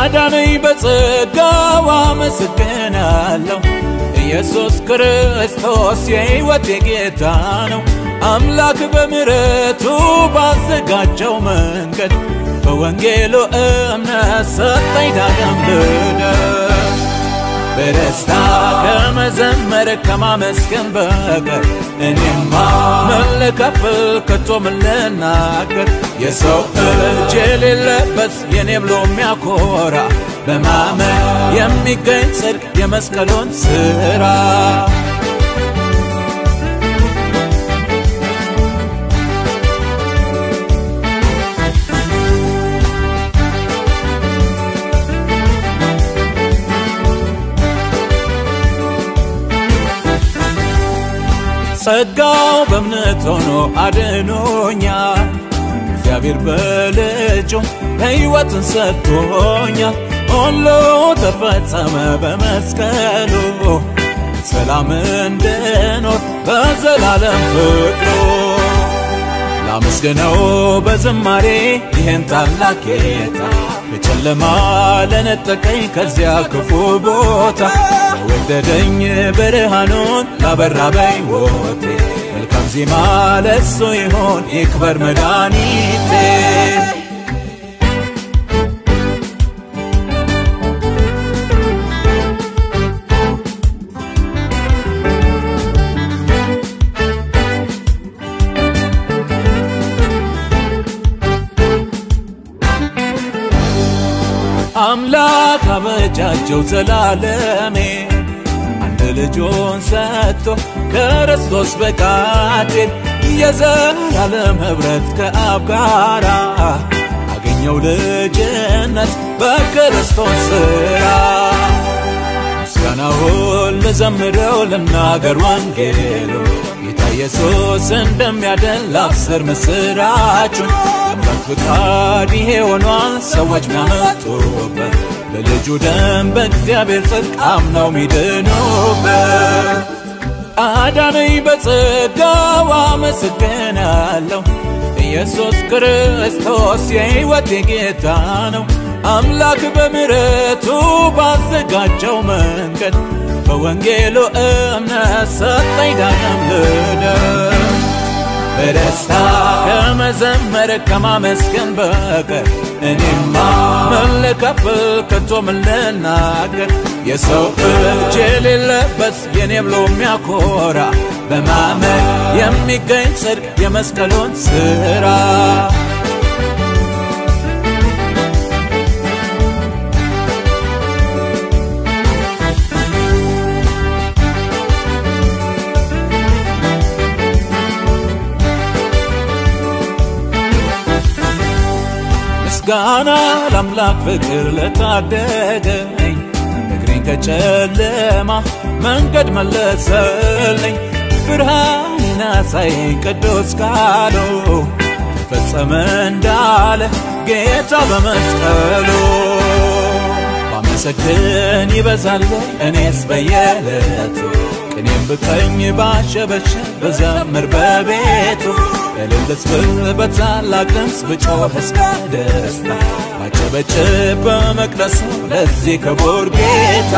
አዳነኝ በጸጋው አመሰግናለሁ። ኢየሱስ ክርስቶስ የሕይወቴ ጌታ ነው። አምላክ በምሕረቱ ባዘጋጀው መንገድ በወንጌሉ እምነት ሰጠኝ ዳግም ልደት። በደስታ ከመዘመር ከማመስገን በቀር እኔማ ምን ልከፍል ከቶ ምን ልናገር? የሰው እጅ የሌለበት የኔ ብሎ የሚያኮራ በማመን የሚገኝ ጽድቅ የመስቀሉን ሥራ ጸጋው በእምነት ሆኖ አድኖኛል። እግዚአብሔር በልጁ ሕይወትን ሰጥቶኛል። ሁሉ ተፈጸመ በመስቀሉ ሰላም እንድኖር በዘላለም ፍቅሩ ላመስግነው በዝማሬ ይህን ታላቅ ጌታ በጨለማ ለነጠቀኝ ከዚያ ክፉ ቦታ ለወደደኝ ብርሃኑን ላበራ በሕይወቴ መልካም ዜማ ለሱ ይሆን ይክበር መድኃኒቴ። አምላክ አበጃጀው ዘላለሜ አንድ ልጁን ሰጥቶ ክርስቶስ በቃቴን የዘላለም ኅብረት ከአብ ጋራ አገኘው ልጅነት በክርስቶስ ሥራ ምስጋናውን ልዘምረው ልናገር ወንጌሉ ጌታ ኢየሱስ እንደሚያድን ላብስር ምስራቹን አምላክ ፍቃድ ይሄ ሆኗል ሰዎች ሚያመጡበት በልጁ ደም በእግዚአብሔር ጽድቅ አምነው ሚድኑበት አዳነኝ በጸጋው አመሰግናለሁ። ኢየሱስ ክርስቶስ የሕይወቴ ጌታ ነው። አምላክ በምሕረቱ ባዘጋጀው መንገድ በወንጌሉ እምነት ሰጠኝ ዳግም ልደት። በደስታ ከመዘመር ከማመስገን በቀር እኔማ ምን ልከፍል ከቶ ምን ልናገር? የሰው እጅ የሌለበት የኔ ብሎ የሚያኮራ በማመን የሚገኝ ጽድቅ የመስቀሉን ሥራ ምስጋና ለአምላክ ፍቅር ለታደገኝ እግሬን ከጨለማ መንገድ መለሰልኝ ብርሃንን አሳየኝ ቅዱስ ቃሉ ተፈጸመ እንዳለ ጌታ በመስቀሉ ባመሰግን ይበዛል እኔስ በየዕለቱ ቅኔም ብቀኝ ባሸበሸብ በዘምር በቤቱ እልልስ ብል በታላቅ ድምፅ ብጮህ እስከ ደስታ ባጨበጭብ በመቅደሱ ለዚህ ክቡር ጌታ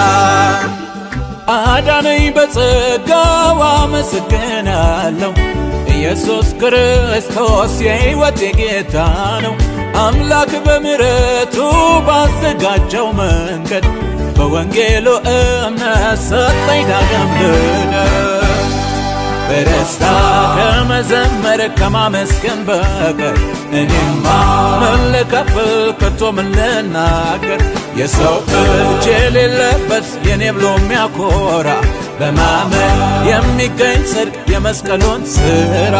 አዳነኝ በጸጋው አመሰግናለሁ። ኢየሱስ ክርስቶስ የሕይወቴ ጌታ ነው። አምላክ በምሕረቱ ባዘጋጀው መንገድ በወንጌሉ እምነት ሰጠኝ ዳግም ልደት። በደስታ ከመዘመር ከማመስገን በቀር እኔማ ምን ልከፍል ከቶ ምን ልናገር? የሰው እጅ የሌለበት የኔ ብሎ የሚያኮራ በማመን የሚገኝ ጽድቅ የመስቀሉን ሥራ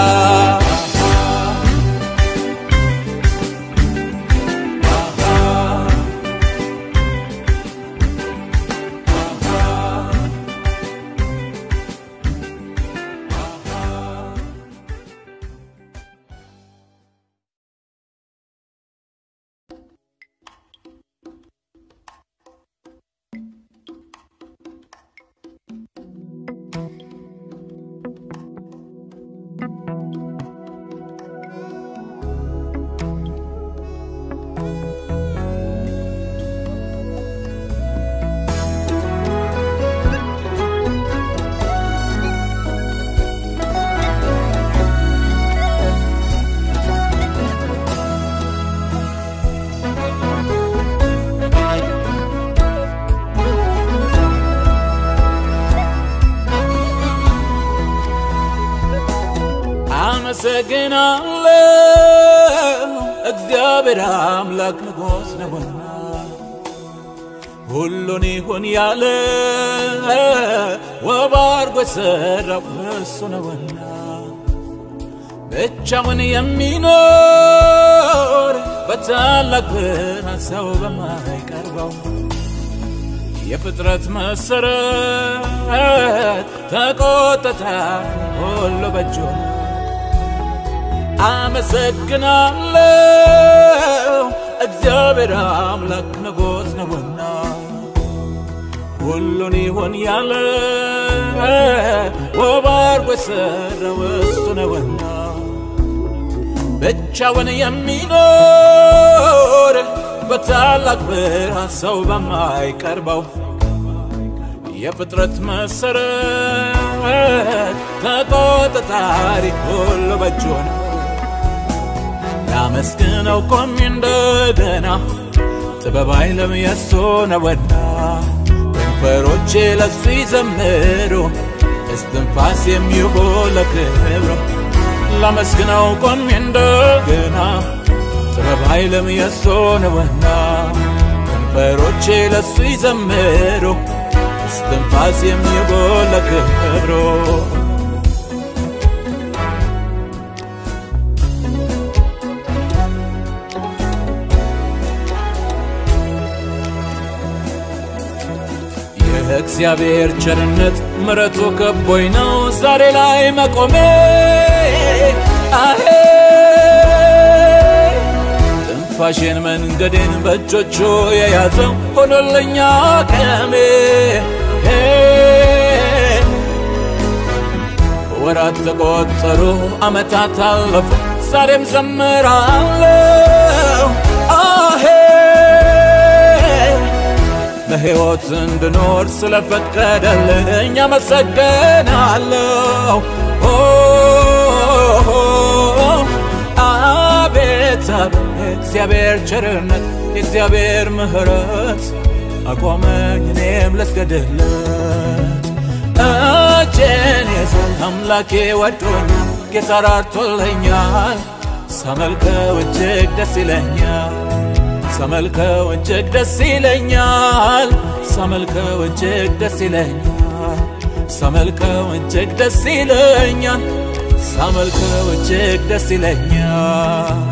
አመሰግናለሁ እግዚአብሔር አምላክ ንጉሥ ነውና ሁሉን ይሁን ያለ ውብ አድርጎ የሠራው እሱ ነውና ብቻውን የሚኖር በታላቅ ብርሃን ሰው በማይቀርበው የፍጥረት መሰረት ተቆጠታ ሁሉ በእጁ ነው። አመሰግናለሁ እግዚአብሔር አምላክ ንጉሥ ነውና ሁሉን ይሁን ያለ ውብ አድርጎ የሠራው እሱ ነውና ብቻውን የሚኖር በታላቅ ብርሃን ሰው በማይቀርበው የፍጥረት መሰረት ተቆጣጣሪ ሁሉ በእጁ ነው። ላመስግነው ቆሜ እንደገና ጥበብ ኃይልም የሱ ነውና ከንፈሮቼ ለሱ ይዘምሩ እስትንፋስ የሚሆን ለክብሩ ላመስግነው ቆሜ እንደገና ጥበብ ኃይልም የሱ ነውና ከንፈሮቼ ለሱ ይዘምሩ እስትንፋስ የሚሆን ለክብሩ የእግዚአብሔር ቸርነት ምረቱ ከቦኝ ነው ዛሬ ላይ መቆሜ አሄ ትንፋሽን መንገዴን በእጆቹ የያዘው ሆኖለኛ ቀሜ ወራት ተቆጠሩ ዓመታት አለፉ ዛሬም ዘምራለሁ አሄ በሕይወት እንድኖር ስለፈቀደልኝ አመሰግናለሁ። አቤት አቤት የእግዚአብሔር ቸርነት የእግዚአብሔር ምሕረት አቆመኝ እኔም ልስገድለት። እጄን የሰው አምላኬ ወዶኛል፣ ጌታ ራርቶልኛል፣ ሳመልከው እጅግ ደስ ይለኛል። ሳመልከው እጅግ ደስ ይለኛል። ሳመልከው እጅግ ደስ ይለኛል። ሳመልከው እጅግ ደስ ይለኛል። ሳመልከው እጅግ ደስ ይለኛል።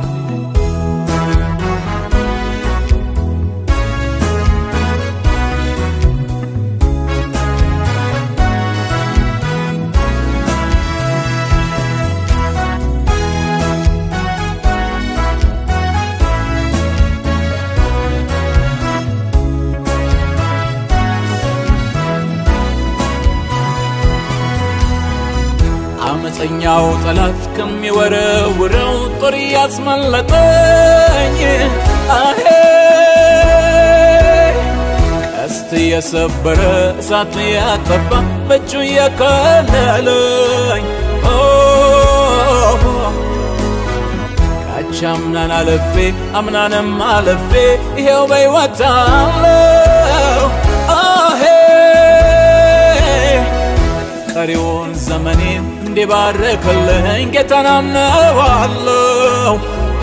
አመፀኛው ጠላት ከሚወረውረው ጦር ያስመለጠኝ አሄ ቀስት የሰበረ እሳት ያጠፋ በእጁ የከለለኝ ካቻምናን አለፌ አምናንም አለፌ ይሄው በሕይወት አለው አሄ ቀሪውን ዘመኔን እንዲባርክልኝ ጌታን አምነዋለሁ።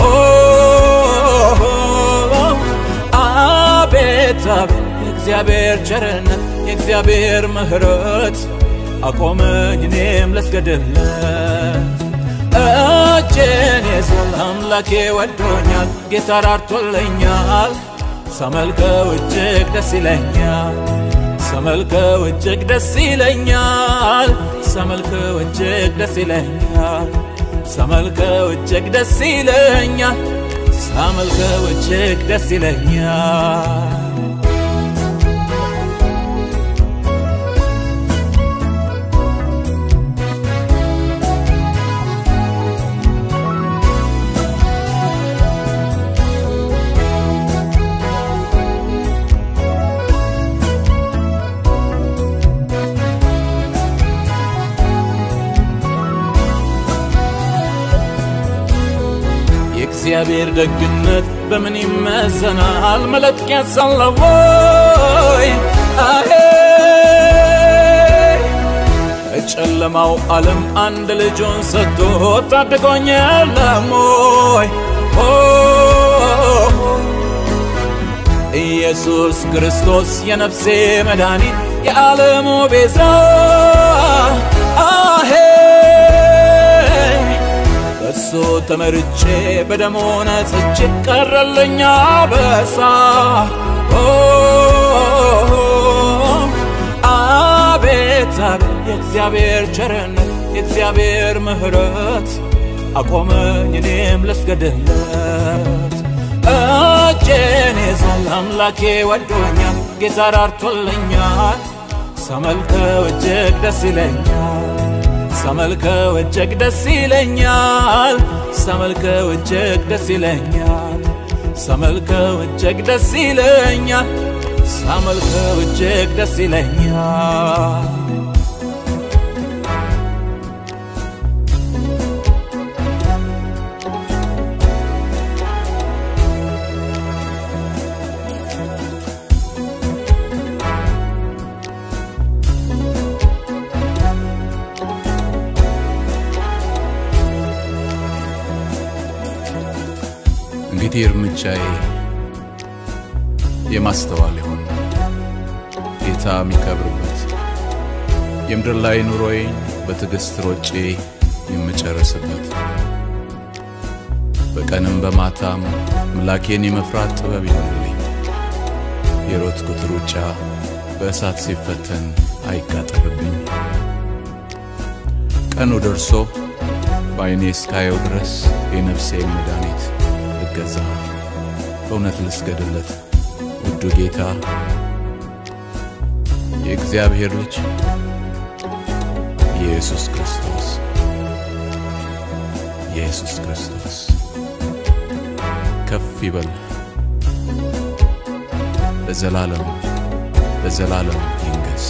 አቤት አቤት የእግዚአብሔር ቸርነት የእግዚአብሔር ምሕረት አቆመኝ እኔም ልስገድለት። እጄን የሰል አምላኬ ወዶኛል፣ ጌታ ራርቶልኛል። ሳመልከው እጅግ ደስ ይለኛል። ሳመልከው እጅግ ደስ ይለኛል። ሳመልከው እጅግ ደስ ይለኛል። ሳመልከው እጅግ ደስ ይለኛል። ሳመልከው እጅግ ደስ ይለኛል። የእግዚአብሔር ደግነት በምን ይመዘናል? መለኪያ ሳለው ወይ አሄ ከጨለማው ዓለም አንድ ልጁን ሰጥቶ ታድጎኝ የለም ወይ? ኦ ኢየሱስ ክርስቶስ የነፍሴ መድኃኒት የዓለሙ ቤዛ አሄ በሱ ተመርጬ በደሙ ነጽቼ ቀረልኛ በሳ አቤት አቤት የእግዚአብሔር ቸርነት የእግዚአብሔር ምሕረት አቆመኝ እኔም ልስገድለት እጄን ይዟል አምላኬ ወዶኛል ጌታ ራርቶልኛል ሳመልከው እጅግ ደስ ይለኛል ሳመልከው እጅግ ደስ ይለኛል ሳመልከው እጅግ ደስ ይለኛል ሳመልከው እጅግ ደስ ይለኛል ሳመልከው እጅግ ደስ ይለኛል እንግዲህ እርምጃዬ የማስተዋል ይሁን ጌታ የሚከብርበት የምድር ላይ ኑሮዬን በትዕግሥት ሮጬ የምጨርስበት በቀንም በማታም ምላኬን የመፍራት ጥበብ ይሆንልኝ። የሮጥኩት ሩጫ በእሳት ሲፈተን አይቃጠልብኝ። ቀኑ ደርሶ በዐይኔ እስካየው ድረስ የነፍሴን መድኃኒት ልገዛ በእውነት ልስገድለት ውዱ ጌታ የእግዚአብሔር ልጅ ኢየሱስ ክርስቶስ ኢየሱስ ክርስቶስ ከፍ ይበል ለዘላለም ለዘላለም ይንገስ።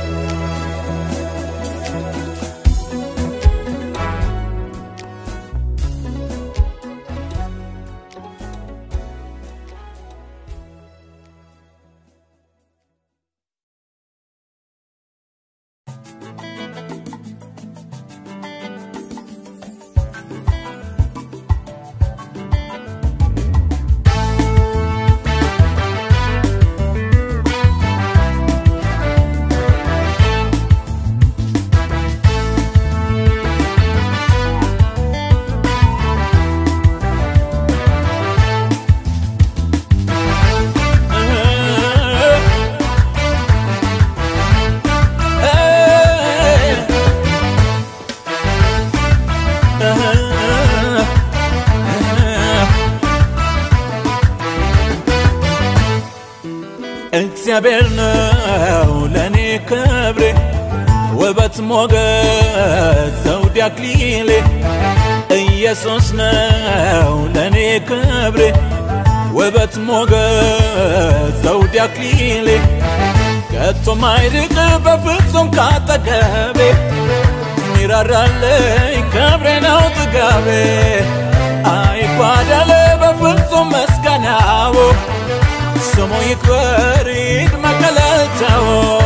እግዚአብሔር ነው ለእኔ ክብሬ ውበት ሞገስ ዘውድ አክሊሌ ኢየሱስ ነው ለእኔ ክብሬ ውበት ሞገስ ዘውድ አክሊሌ ከቶ ማይርቅ በፍጹም ካጠገቤ ሚራራልኝ ክብሬ ነው ጥጋቤ አይጓደል በፍጹም መስጋናው ስሙ ይክበር ይድመቅ እልልታው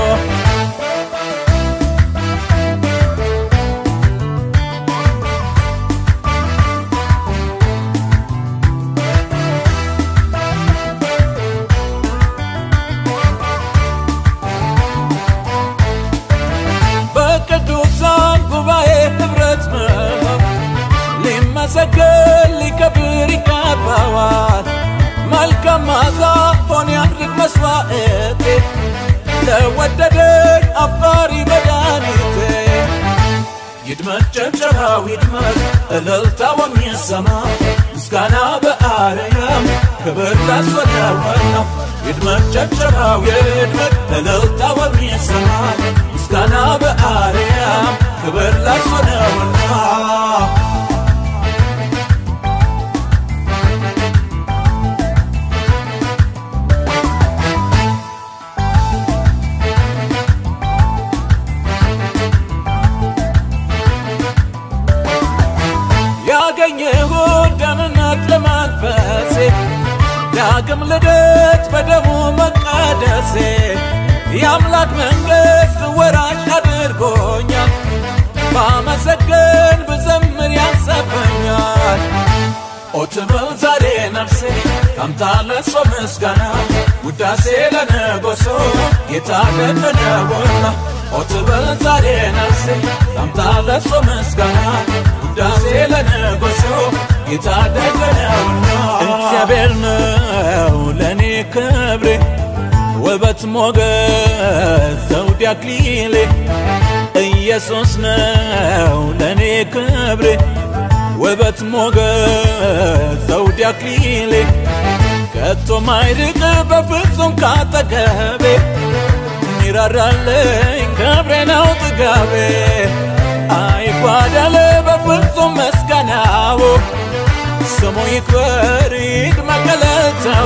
በቅዱሳን ጉባኤ ኅብረት መሃል ሊመሰገን ሊከብር ይገባዋል። መልካም መዓዛ ሆን ያድርግ መስዋዕቴ ለወደደኝ አፍቃሪ መድኃኒቴ ይድመቅ ጭብጨባው ይድመቅ እልልታው የሚሰማ ምስጋና በአርያም ክብር ላስወዳወና ይድመቅ ጭብጨባው ይድመቅ እልልታው የሚሰማ ምስጋና በአርያም ክብር ላስወዳወና ያገኘሁት ደህንነት ለመንፈሴ ዳግም ልደት በደሙ መቀደሴ የአምላክ መንግሥት ወራሽ አድርጎኛል። ባመሰግን ብዘምር ያንሰበኛል። ኦትበል ዛሬ ነፍሴ ታምታ ለእሱ ምስጋና ውዳሴ ለነጎሶ ጌታ ደግ ነውና ኦትበል ዛሬ ነፍሴ ታምታ ለእሱ ምስጋና ውዳሴ ለነጎሶ ጌታ ደግ ነውና እግዚአብሔር ነው ለእኔ ክብሬ ውበት ሞገስ ዘውድ አክሊሌ ኢየሱስ ነው ለእኔ ክብሬ ውበት ሞገስ ዘውድ አክሊሌ ከቶ ማይርቅ በፍጹም ካጠገቤ ሚራራልኝ ክብሬ ነው ጥጋቤ አይጓደል በፍጹም መስጋናው ስሙ ይክበር ይድመቅ እልልታው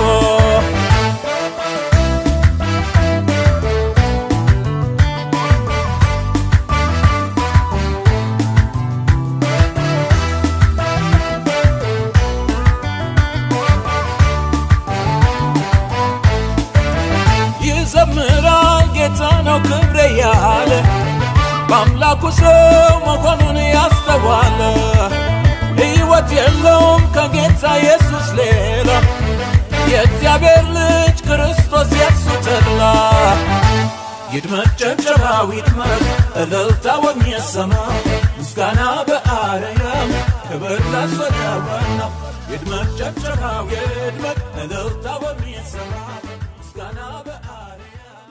ይዘምራል ጌታ ነው ክብሬ ያለ በአምላኩ ሰው መሆኑን ያስተዋለ ሕይወት የለውም ከጌታ ኢየሱስ ሌላ የእግዚአብሔር ልጅ ክርስቶስ የሱ ተድላ ይድመቅ ጨብጨባው ይድመቅ እልልታው የሚሰማ ምስጋና በአርያም ክብር ለእሱ ነውና ይድመቅ ጨብጨባው ይድመቅ እልልታው የሚሰማ ምስጋና በአርያም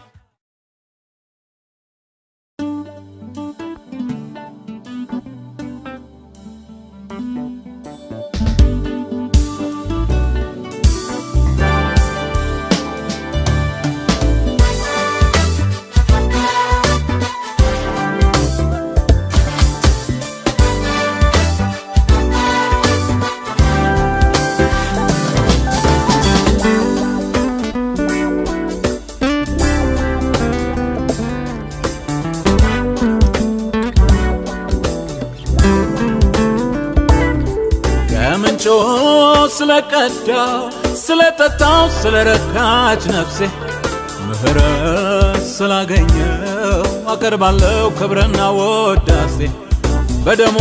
ከምንጮ ስለቀዳው ስለጠጣው ስለረካች ነፍሴ ምህረት ስላገኘው አቀርባለሁ ክብርና ወዳሴ በደሙ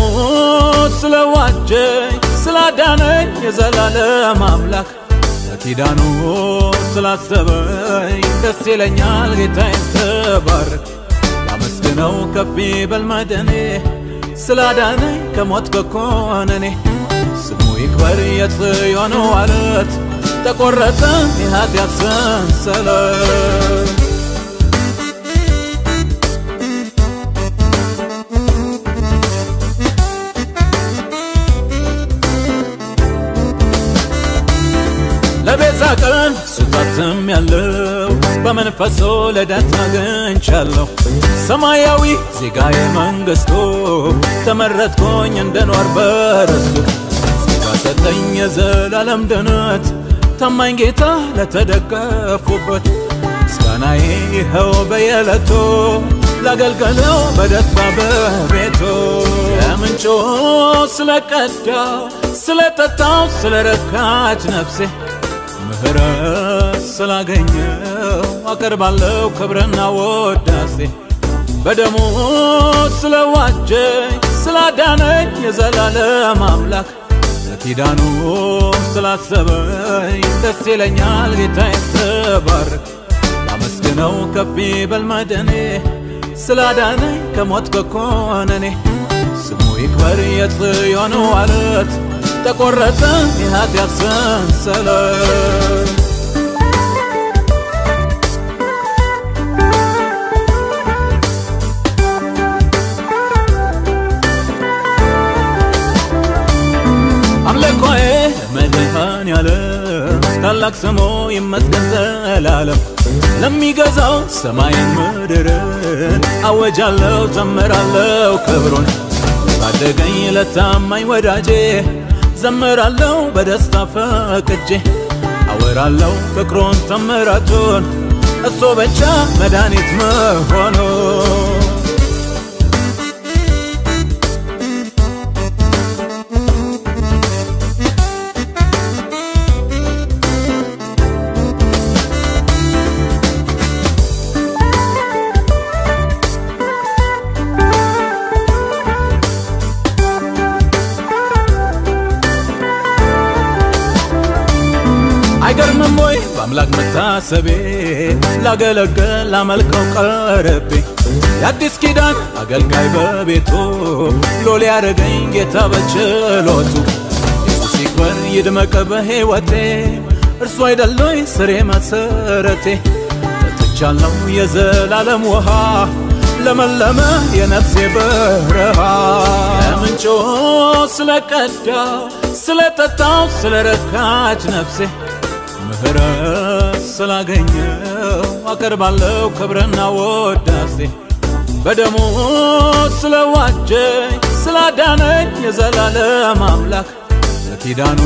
ስለዋጀኝ ስላዳነኝ የዘላለም አምላክ በኪዳኑ ስላሰበኝ ደስ ይለኛል ጌታዬን ተባረክ ላመስግነው ከፍ ይበል መድኔ ስላዳነኝ ከሞት ከኮነኔ ስሙ ይክበር የጽዮን ዋለት ተቆረጠ የኃጢአት ሰንሰለት ለቤዛ ቀን ስታትም ያለው በመንፈሶ ልደት አግኝቻለሁ ሰማያዊ ዜጋዬ መንግሥቱ ተመረጥኩኝ እንድኖር በርስቱ ጸጋ ሰጠኝ የዘላለም ድነት ታማኝ ጌታ ለተደገፉበት ምስጋናዬ ይኸው በየዕለቱ ላገልገለው በደስታ በቤቱ ከምንጮ ስለቀዳው ስለጠጣው ስለረካች ነፍሴ ምህረት ስላገኘው አቀርባለሁ ክብርና ወዳሴ በደሙ ስለዋጀኝ ስላዳነኝ የዘላለም አምላክ ለኪዳኑ ስላሰበኝ ደስ ይለኛል ጌታዬን ስባርክ ላመስግነው ከፍ ይበል መድኔ ስላዳነኝ ከሞት ከኮነኔ ስሙ ይክበር የጽዮን ዋለት ተቆረጠ የኃጢአት ሰንሰለት አምልኮዬ መድኃኔዓለም ታላቅ ስሙ ይመስገን ዘላለም ለሚገዛው ሰማይን ምድርን አወጃለሁ ዘምራለሁ ክብሩን ታደገኝ ለታማኝ ወዳጄ ዘምራለሁ በደስታ ፈቅጄ አወራለሁ ፍቅሩን ተምራቱን እሱ ብቻ መድኃኒት መሆኑ ለአምላክ መታሰቤ ላገለገል ላመልከው ቀረቤ የአዲስ ኪዳን አገልጋይ በቤቱ ሎሌ ያደረገኝ ጌታ በችሎቱ ኢየሱስ ይክበር ይድመቅ በሕይወቴ እርሱ አይደለኝ ስሬ መሰረቴ ጠጥቻለሁ የዘላለም ውሃ ለመለመ የነፍሴ በረሃ ከምንጮ ስለቀዳው ስለጠጣው ስለረካች ነፍሴ ምህረት ስላገኘው አቀርባለሁ ክብርና ወዳሴ በደሙ ስለዋጀኝ ስላዳነኝ የዘላለም አምላክ ለኪዳኑ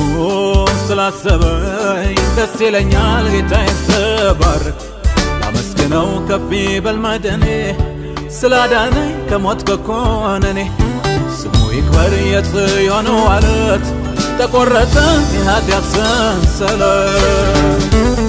ስላሰበኝ ደስ ይለኛል ጌታዬ ስባርክ ላመስግነው ከፍ ይበል መድኔ ስላዳነኝ ከሞት ከኮነኔ ስሙ ይክበር የጽዮን ዋለት ተቆረጠ የኃጢአት ሰንሰለት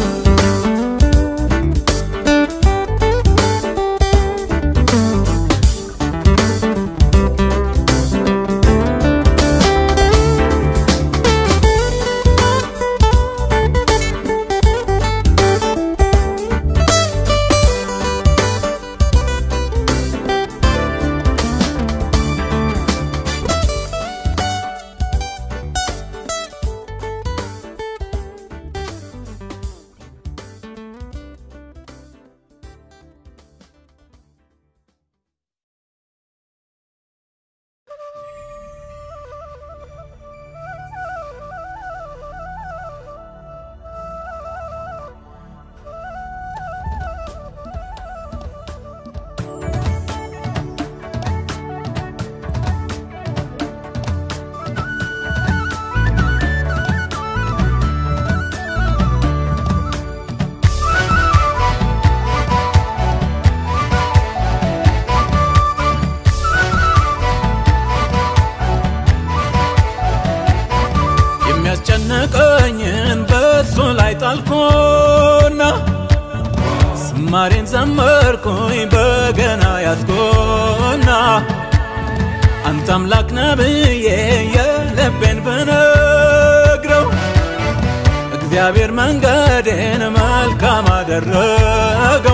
የሚያስጨንቀኝን በእሱ ላይ ጣልኩና ዝማሬን ዘመርኩኝ በገና ያዝኩና አንተ አምላክ ነህ ብዬ የልቤን ብነግረው እግዚአብሔር መንገዴን መልካም አደረገው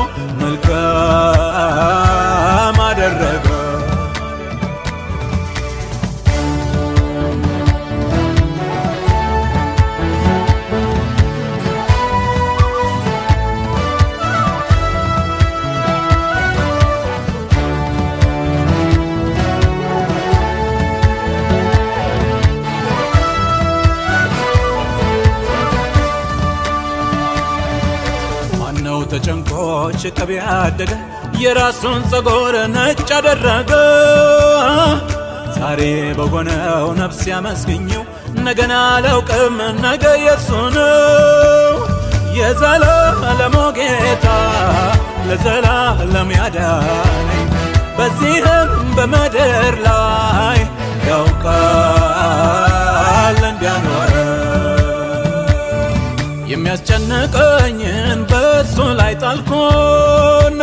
መልካም አደረገው ማነው ተጨንቆ ሽቅብ ያደገ የራሱን ፀጉር ነጭ አደረገ ዛሬ በሆነው ነፍስ ያመስግኘው ነገን አላውቅም ነገ የሱ ነው የዘላለሙ ጌታ ለዘላለም ያዳነኝ በዚህም በምድር ላይ ያውቃል እንዲያኖረኝ የሚያስጨንቀኝን በእሱ ላይ ጣልኩና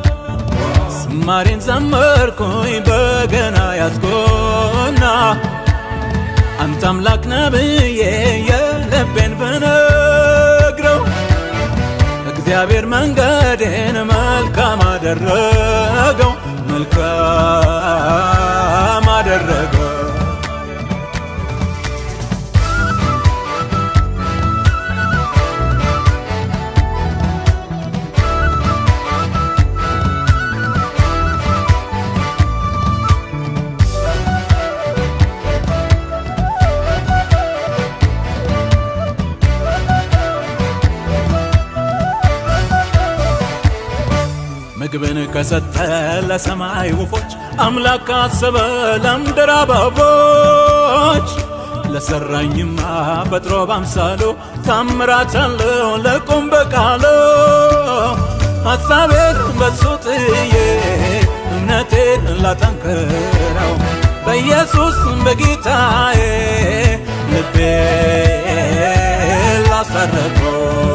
ዝማሬን ዘመርኩኝ በገና ያዝኩና አንተ አምላክ ነህ ብዬ የልቤን ብነግረው እግዚአብሔር መንገዴን መልካም አደረገው መልካም አደረገው ምግብን ከሰጠ ለሰማይ ወፎች አምላክ ካሰበ ለምድር አበቦች ለሰራኝማ ፈጥሮ ባምሳሉ ታምራት አለው ለቁም በቃሉ ሐሳቤን በሱ ጥዬ እምነቴን ላጠንክረው በኢየሱስ በጌታዬ ልቤ ላሳረፈው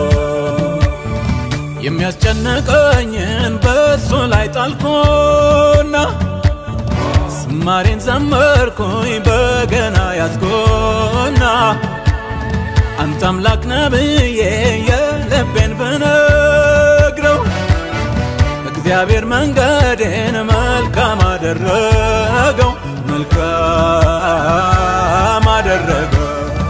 የሚያስጨንቀኝን በእሱ ላይ ጣልኩና ዝማሬን ዘመርኩኝ በገና ያዝኩና አንተ አምላክ ነህ ብዬ የልቤን ብነግረው እግዚአብሔር መንገዴን መልካም አደረገው መልካም አደረገው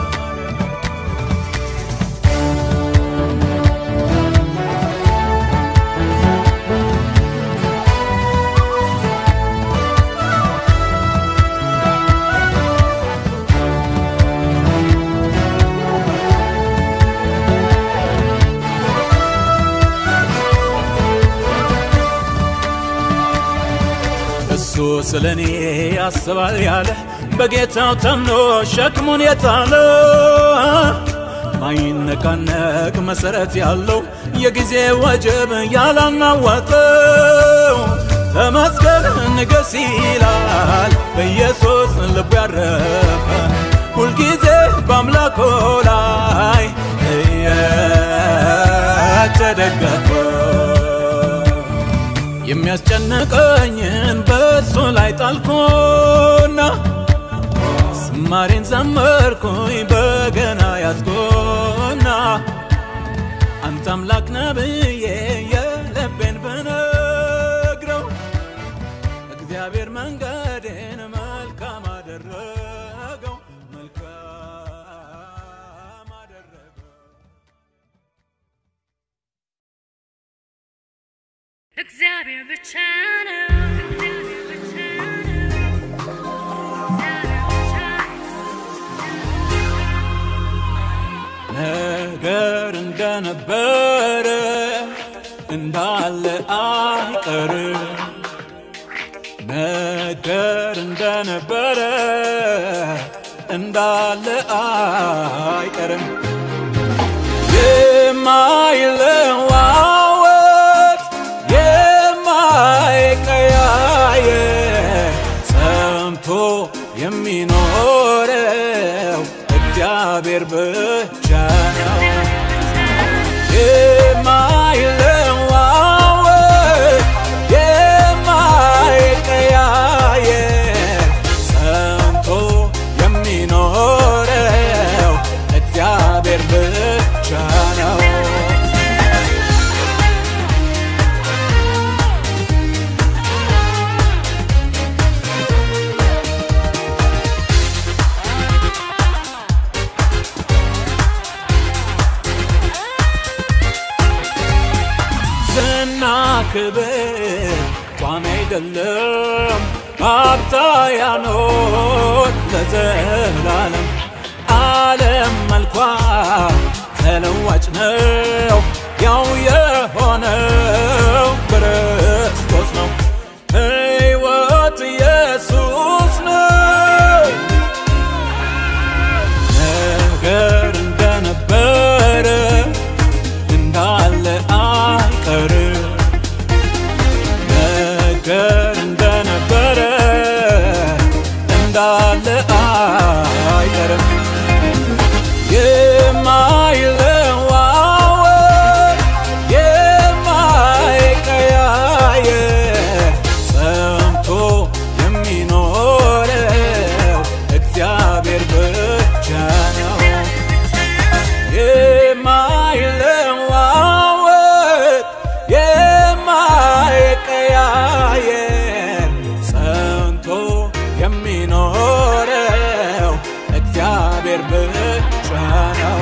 እሱ ስለ እኔ ያስባል ያለ በጌታው ተምኖ ሸክሙን የጣለ ማይነቃነቅ መሰረት ያለው የጊዜ ወጀብ ያላናወጠው ተመስገን ንገስ ይላል በኢየሱስ ልቡ ያረፈ ሁልጊዜ በአምላኮ ላይ እየተደገፈ የሚያስጨንቀኝን በእሱ ላይ ጣልኩና ዝማሬን ዘመርኩኝ በገና ያዝኩና አንተ አምላክ ነህ ብዬ የልቤን ብነግረው እግዚአብሔር መንገዴን መልካም አደረገው መልካም አደረገው እግዚአብሔር ብቻ ነው። እግዚአብሔር ብቻ ነው። እግዚአብሔር ብቻ ነገር እንደነበረ እንዳለ አይቀርም። ነገር እንደነበረ እንዳለ አይቀርም። የማይለዋወጥ የማይቀያየር ጸንቶ የሚኖረው እግዚአብሔር ብቻ ነው። የማይለዋወጥ የማይቀያየር ጸንቶ የሚኖረው እግዚአብሔር ብቻ ነው። ዝና ክብር ቋሚ አይደለም፣ ሀብታ ያኖር ለዘላለም። ዓለም መልኳ ተለዋጭ ነው፣ ያው የሆነው ክርስቶስ ነው። ሕይወት ኢየሱስ ነው። ነገር እንደነበረ እንዳለ አይቀርም። ነገር እንደነበረ እንዳለ አይቀርም። የማይለዋወጥ የማይቀያየር ጸንቶ የሚኖረው እግዚአብሔር ብቻ ነው። የማይለዋወጥ የማይቀያየር ጸንቶ የሚኖረው እግዚአብሔር ብቻ ነው።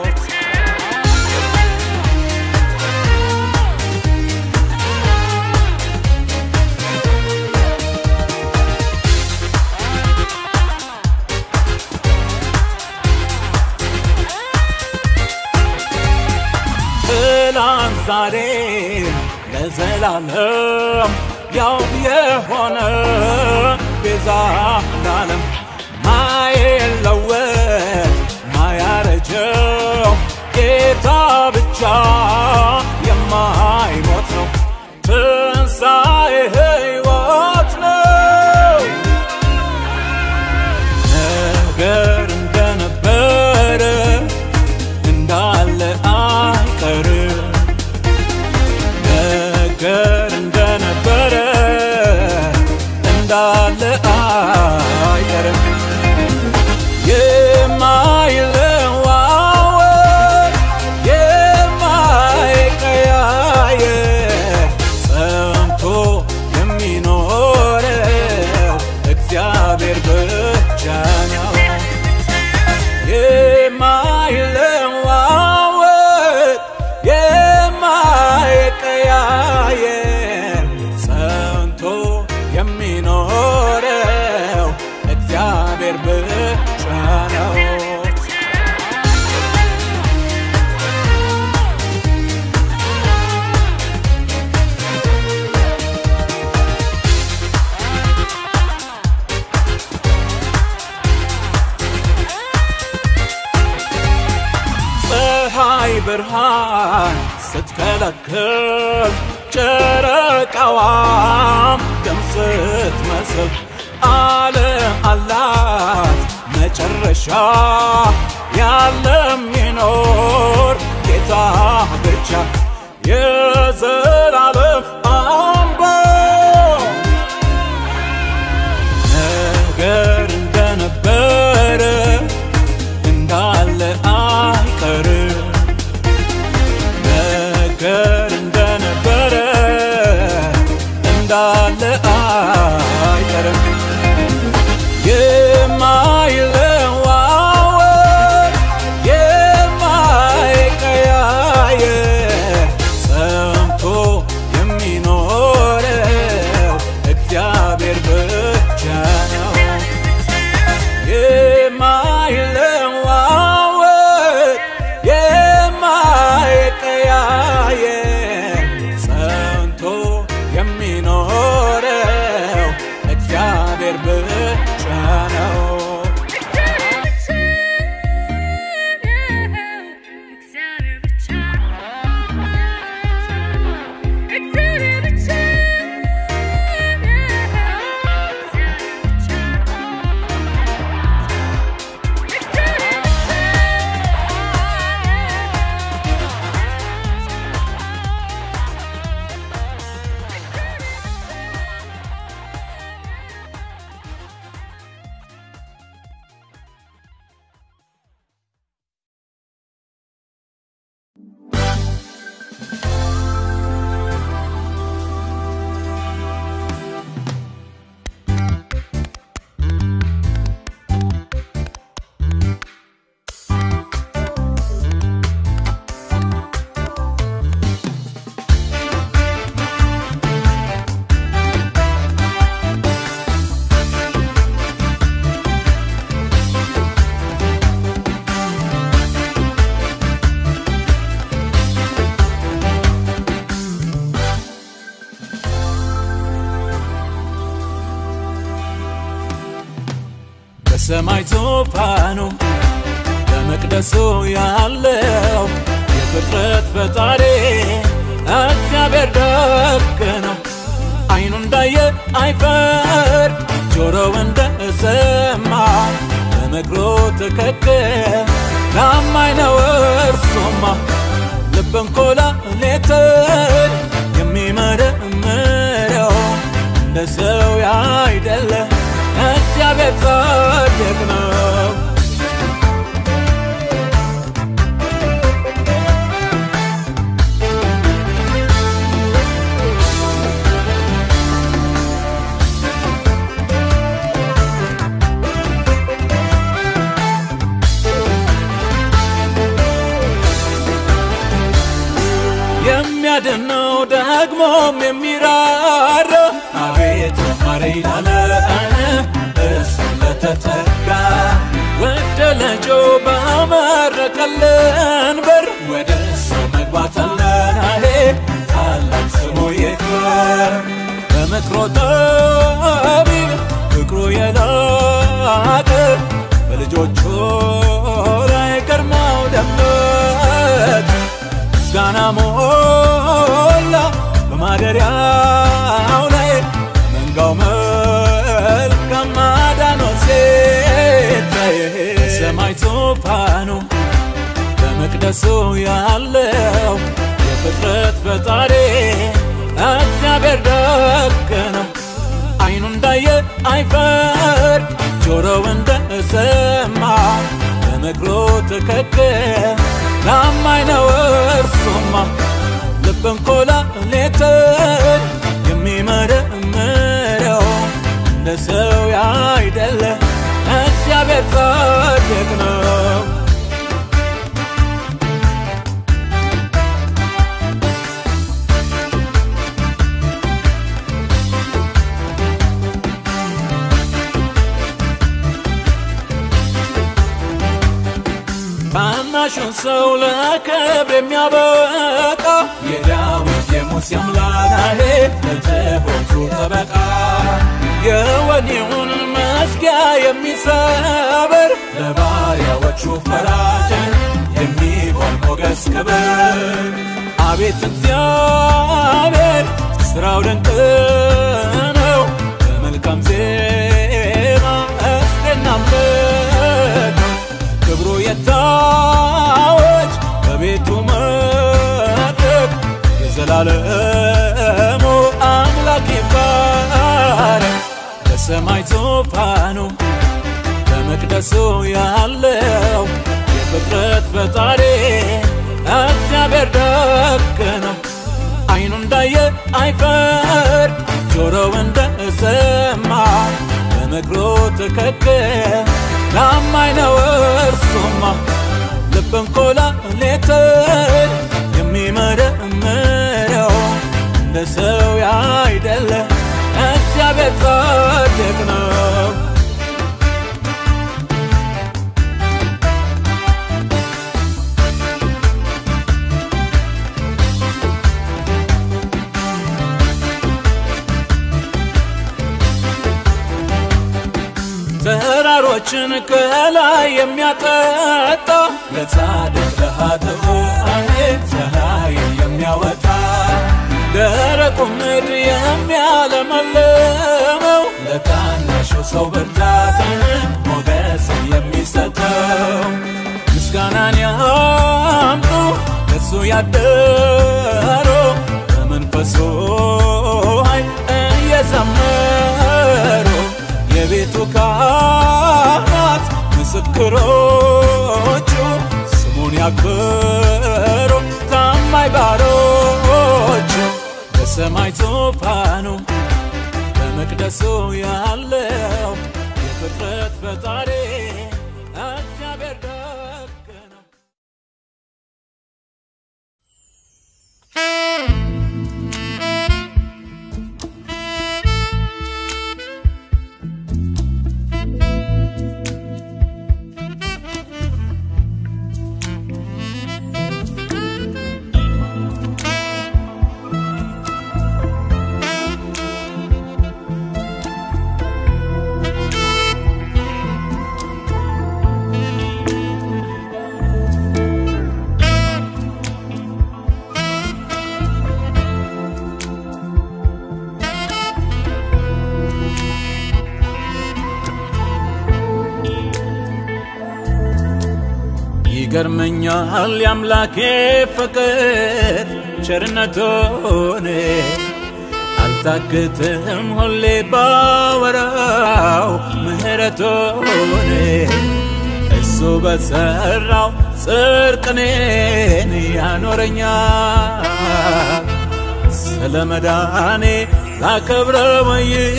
ትላንት ዛሬ ለዘላለም ያው የሆነ ቤዛ ለዓለም ማይለወጥ ማያረጀው ጌታ ብቻ የማይሞት ነው። ትንሣኤ ሕይወት ነው። ነገር እንደነበረ እንዳለ አይቀርም። ነገር እንደነበረ እንዳለ አይቀርም። ብርሃን ስትከለክል ጨረቃዋም ደም ስትመስል ዓለም አላት መጨረሻ ያለም ይኖር ጌታ ብቻ የዘላለም አምባ ነገር እንደነበረ እንዳለ አይቀርም ነገር እንደነበረ እንዳለ አይቀርም የማይለዋወጥ የማይቀያየር ጸንቶ የሚኖረው እግዚአብሔር ብቻ ነው። የማይለዋወጥ የማይቀያየር ጸንቶ የሚኖረው እግዚአብሔር ብቻ ነው። በሰማይ ዙፋኑ በመቅደሱ ያለው የፍጥረት ፈጣሪ እግዚአብሔር ደግ ነው። አይኑ እንዳየ አይፈር፣ ጆሮው እንደሰማ በምክሩ ትክክል ታማኝ ነው እርሱማ። ልብን ኮላሌትን የሚመረምረው እንደ ሰው ያይደለ እግዚአብሔር ጻድቅ ነው። የሚያድነው ደግሞም የሚራራ አቤት ማረኝ ላለ እሱ ለተጠጋ ወደ ልጁ ባመረቀልን በር ወደ እሱ መግባት አለን አሄ ታላቅ ስሙ ይክበር በምክሮ ጠቢብ ፍቅሩ የላቀ በልጆቹ ላይ ግርማው ደመቀ ምስጋና ሞላ በማደሪያው ላይ መንጋው መልካም ማዳኖ ሲታይ ሰማይ ዙፋኑ በመቅደሱ ያለው የፍጥረት ፈጣሪ እግዚአብሔር ደግ ነው። አይኑ እንዳየ አይፈር፣ ጆሮው እንደሰማ በምክሩ ትክክል ታማኝ ነው እርሱማ። ልብን ኮላሌትን የሚመረምረው እንደ ሰው ያይደለ እግዚአብሔር ጻድቅ ነው። ታናሹን ሰው ለክብር የሚያበቃ የዳዊት የሙሴ አምላክ ለትሑቱ ጠበቃ የወኔውን መዝጊያ የሚሰብር ለባሪያዎቹ ፈራጅ የሚሆን ሞገስ ክብር አቤት እግዚአብሔር ስራው ድንቅ ነው በመልካም ዜማ እስቲ እናምልከው ክብሩ የታወጅ በቤቱ መድረክ የዘላለሙ አምላክ ይባረክ በሰማይ ዙፋኑ በመቅደሱ ያለው የፍጥረት ፈጣሪ እግዚአብሔር ደግ ነው። አይኑ እንዳየ አይፈርድ፣ ጆሮው እንደሰማ በምክሩ ትክክል ታማኝ ነው እርሱማ። ልብን ኮላ ሌትን የሚመረምረው እንደ ሰው ያይደለ እግዚአብሔር ጻድቅ ነው። ተራሮችን ከላይ የሚያጠጣ ለጻድቅ ለኃጥኡ አሜን ፀሐይ የሚያወጣ ደረቁ ምድር የሚያለመልመው ለታናሹ ሰው ብርታትን ሞገስ የሚሰጠው ምስጋናን ያምጡ እሱ ያደሩ በመንፈሱ ኃይል እየዘመሩ የቤቱ ካህናት ምስክሮቹ ስሙን ያክብሩ ታማኝ ባሮቹ በሰማይ ዙፋኑ በመቅደሱ ያለው የፍጥረት ፈጣሪ እግዚአብሔር ደግ ነው። ይገርመኛል የአምላኬ ፍቅር ቸርነቱን አልታክትም ሁሌ ባወራው ምህረቱን እሱ በሰራው ጽድቅኔን ያኖረኛል ስለ መዳኔ ላከብረው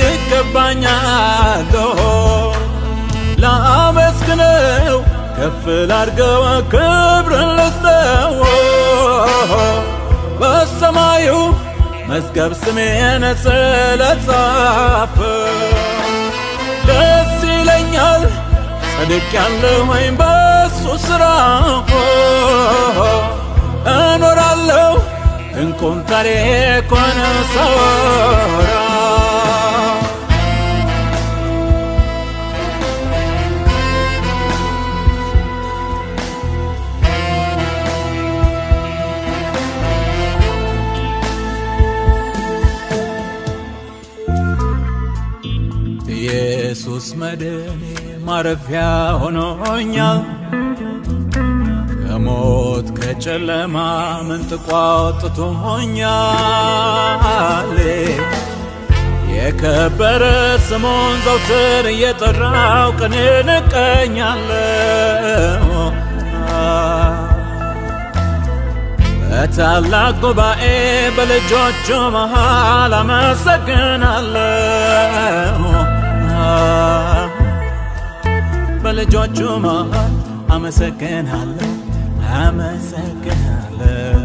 ይገባኛል ላመስግነው ከፍ ላድርገው ክብርን ልስጠው በሰማዩ መዝገብ ስሜን ስለጻፈ ደስ ይለኛል ጸድቅ ያለሁኝ በሱ ሥራ እኖራለሁ ድንቁን ታሪኩን ሳወራ ኢየሱስ መድኔ ማረፊያ ሆኖኛል ከሞት ከጨለማ መንጥቆ አውጥቶኛል የከበረ ስሙን ዘውትር እየጠራው ቀን እቀኛለሁ በታላቅ ጉባኤ በልጆቹ መሃል አመሰግናለሁ በልጆቹ መሃል አመሰግናለሁ አመሰግናለሁ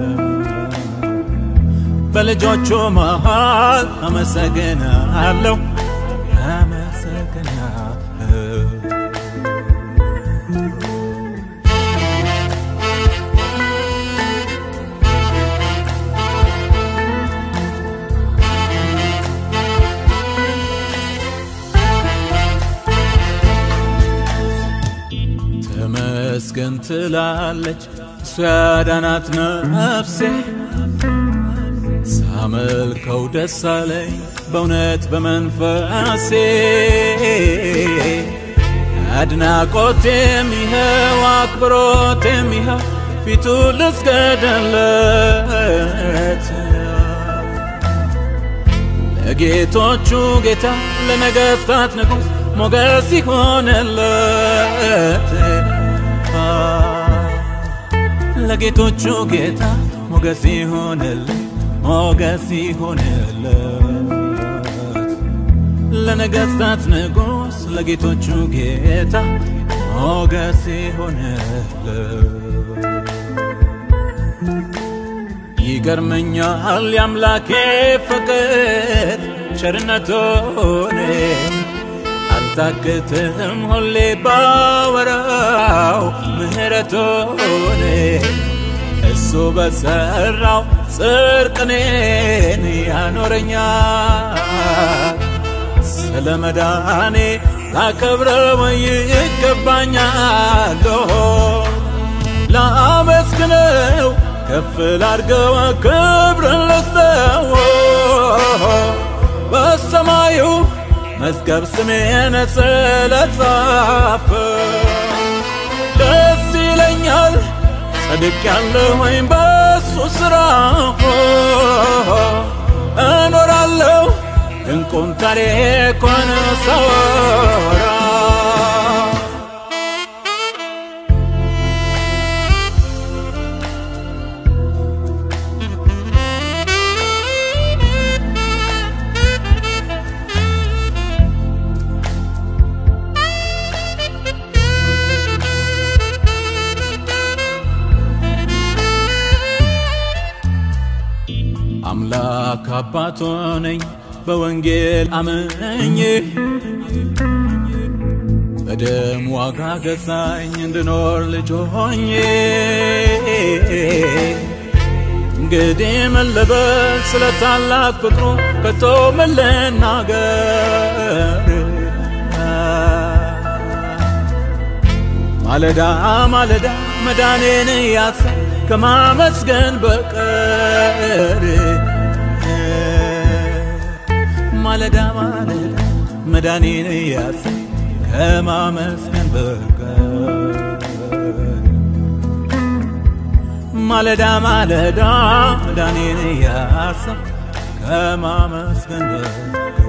በልጆቹ መሃል አመሰግናለሁ አመሰግናለሁ ተመስገን ትላለች እሱ ያዳናት ነፍሴ ሳመልከው ደስ አለኝ በእውነት በመንፈሴ አድናቆቴም ይኸው አክብሮቴም ይኸው ፊቱ ልስገድለት ለጌቶቹ ጌታ ለነገሥታት ንጉሥ ሞገስ ይሆንለት ለጌቶቹ ጌታ ሞገስ ይሆንለት ሞገስ ይሆንለት ለነገሥታት ንጉሥ ለጌቶቹ ጌታ ሞገስ ይሆንለት ይገርመኛል የአምላኬ ፍቅር ቸርነቱን አልታክትም ሁሌ ባወራው ምህረቱን እሱ በሰራው ጽርቅኔን ያኖረኛል ስለ መዳኔ ላከብረው ይገባኛል ላመስግነው ከፍ ላድርገው ክብርን ልስጠው በሰማዩ መዝገብ ስሜን ስለጻፈ ደስ ይለኛል ጸድቅ ያለሁኝ በሱ ሥራ እኖራለሁ ድንቁን ታሪኩን ሳወራ አምላክ አባቶ ነኝ በወንጌል አምኜ በደም ዋጋ ገዛኝ እንድኖር ልጅ ሆኜ እንግዲህ ምን ልበል ስለ ታላቅ ፍቅሩ ከቶ ምን ልናገር ማለዳ ማለዳ መዳኔን ያሳ ከማመስገን በቀር ማለዳ ማለዳ መዳኔን ያሳ ከማመስገን በቀር ማለዳ ማለዳ መዳኔን ያሳ ከማመስገን በቀር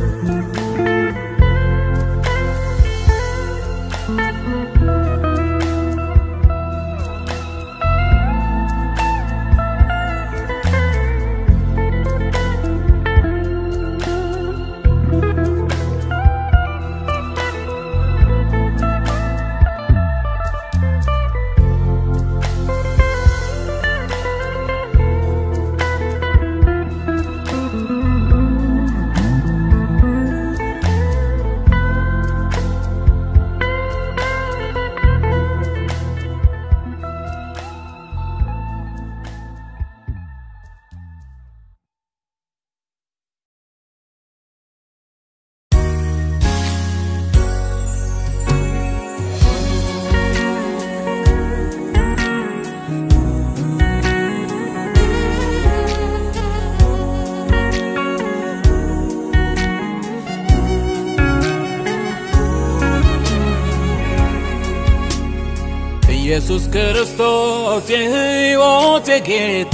ኢየሱስ ክርስቶስ የሕይወቴ ጌታ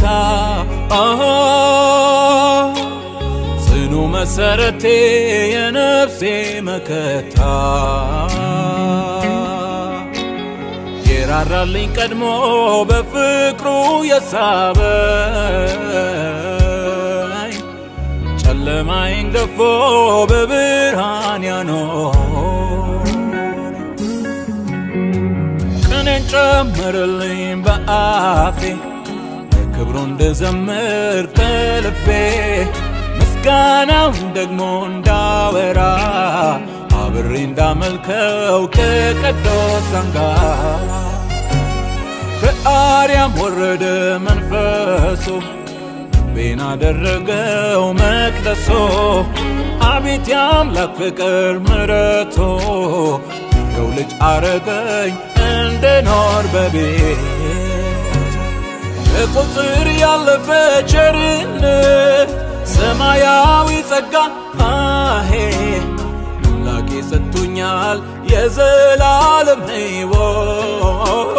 ጽኑ መሰረቴ የነፍሴ መከታ የራራልኝ ቀድሞ በፍቅሩ የሳበኝ ጨለማዬን ገፎ በብርሃን ያኖር ቅኔን ጨምርልኝ በአፌ ክብሩ እንድዘምር ከልቤ ምስጋናውን ደግሞ እንዳወራ አብሬ እንዳመልከው ከቅዱሳን ጋር ከአርያም ወረደ መንፈሱ ልቤን አደረገው መቅደሶ አቤት የአምላክ ፍቅር ምረቶ የሰው ልጅ አረገኝ እንድኖር በቤት ከቁጥር ያለፈ ቸርነት ሰማያዊ ጸጋ አሄ አምላኬ ሰጥቶኛል የዘላለም ሕይወት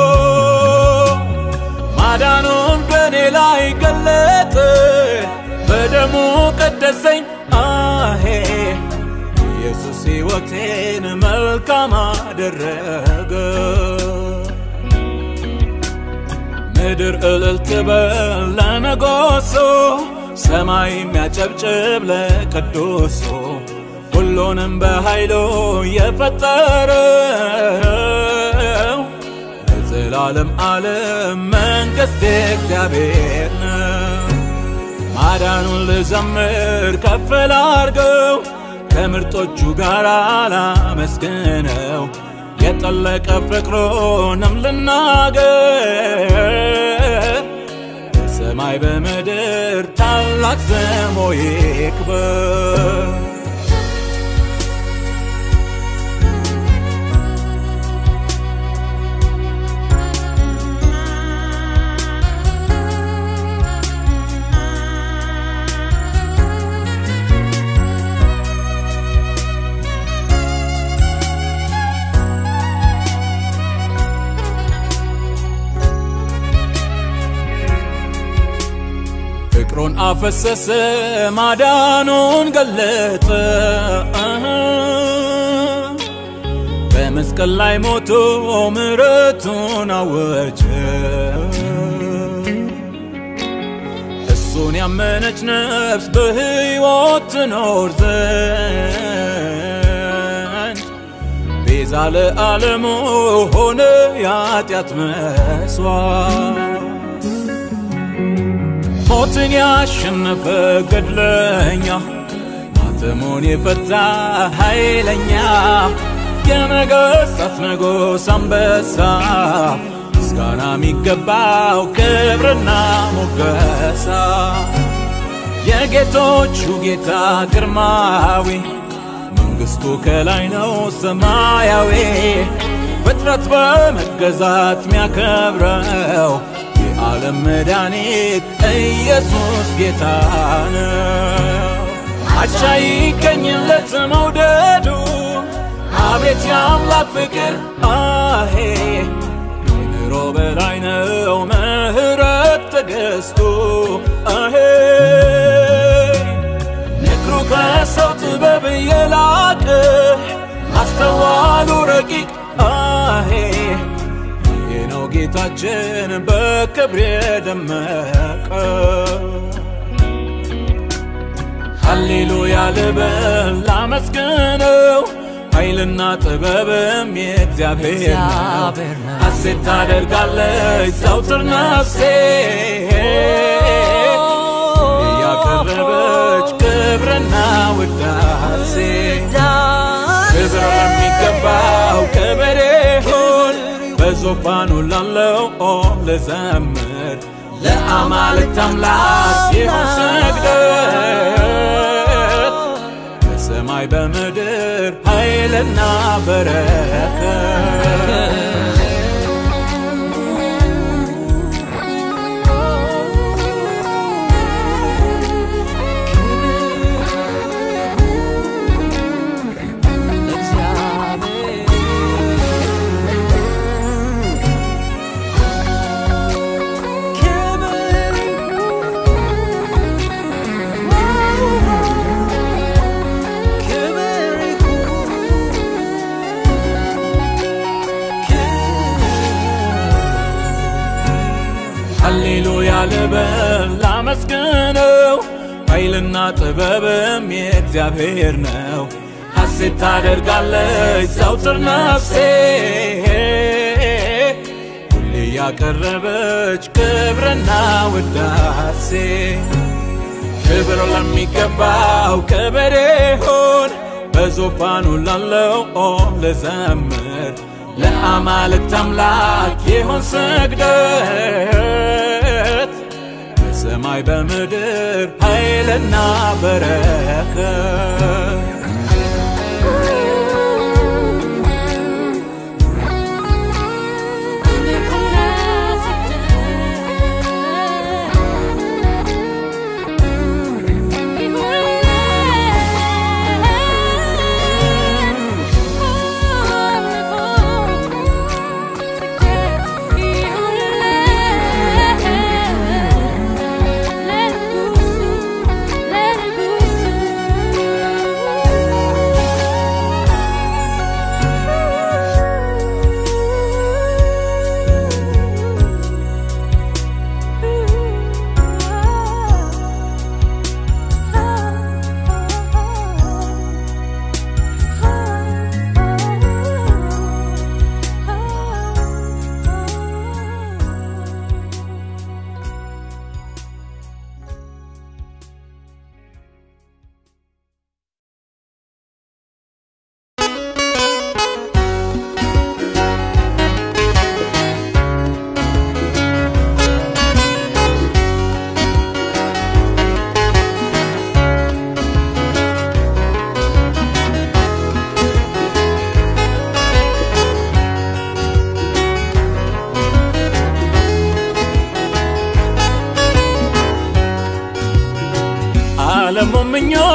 ማዳኑን በእኔ ላይ ገለጠ በደሙ ቀደሰኝ አሄ ኢየሱስ ሕይወቴን መልካም አደረገ ምድር እልል ትበል ለነጎሶ ሰማይ የሚያጨብጭብ ለቅዱሱ ሁሉንም በኃይሉ የፈጠረው ለዘላለም ዓለም መንግሥት እግዚአብሔር ነው። ማዳኑን ልዘምር ከፍ ላርገው ከምርጦቹ ጋር ላመስግነው የጠለቀ ፍቅሩንም ልናገር በሰማይ በምድር ታላቅ ስሙ ይክበር። ፍቅሩን አፈሰሰ ማዳኑን ገለጠ በመስቀል ላይ ሞቶ ምሕረቱን አወጀ እሱን ያመነች ነፍስ በሕይወት ትኖር ዘንድ ቤዛ ለዓለሙ ሆነ የኃጢአት መስዋዕት ሞትን ያሸነፈ ገድለኛ ማተሙን የፈታ ኃይለኛ የነገሥታት ንጉሥ አንበሳ ምስጋና የሚገባው ክብርና ሞገሳ የጌቶቹ ጌታ ግርማዊ መንግሥቱ ከላይ ነው ሰማያዊ ፍጥረት በመገዛት ሚያከብረው የዓለም መድኃኒት ኢየሱስ ጌታ ነው። አቻ ይገኝለት መውደዱ አቤት የአምላክ ፍቅር አሄ ከኑሮ በላይ ነው ምሕረት ትዕግሥቱ አሄ ምክሩ ከሰው ጥበብ የላቀ አስተዋሉ ረቂቅ አሄ ይሄ ነው ጌታችን በክብር የደመቀ ሃሌሉያ ልበል ላመስግነው ኃይልና ጥበብም የእግዚአብሔር ነው። ሐሴት ታደርጋለች ዘውትር ነፍሴ እያቀረበች ክብርና ውዳሴ ክብር ለሚገባው ክብር ይሁን በዙፋኑ ላለው ልዘምር ለአማልክት አምላክ ይሁን ስግደት በሰማይ በምድር ኃይልና በረከት ሃሌሉያ ልበል ላመስግነው ኃይልና ጥበብም የእግዚአብሔር ነው። ሐሴት ታደርጋለች ዘውትር ነፍሴ ሁሌ ያቀረበች ክብርና ውዳሴ ክብር ለሚገባው ክብር ይሁን በዙፋኑ ላለው ልዘምር ለአማልክት አምላክ ይሁን ስግደት በሰማይ በምድር ኃይልና በረከት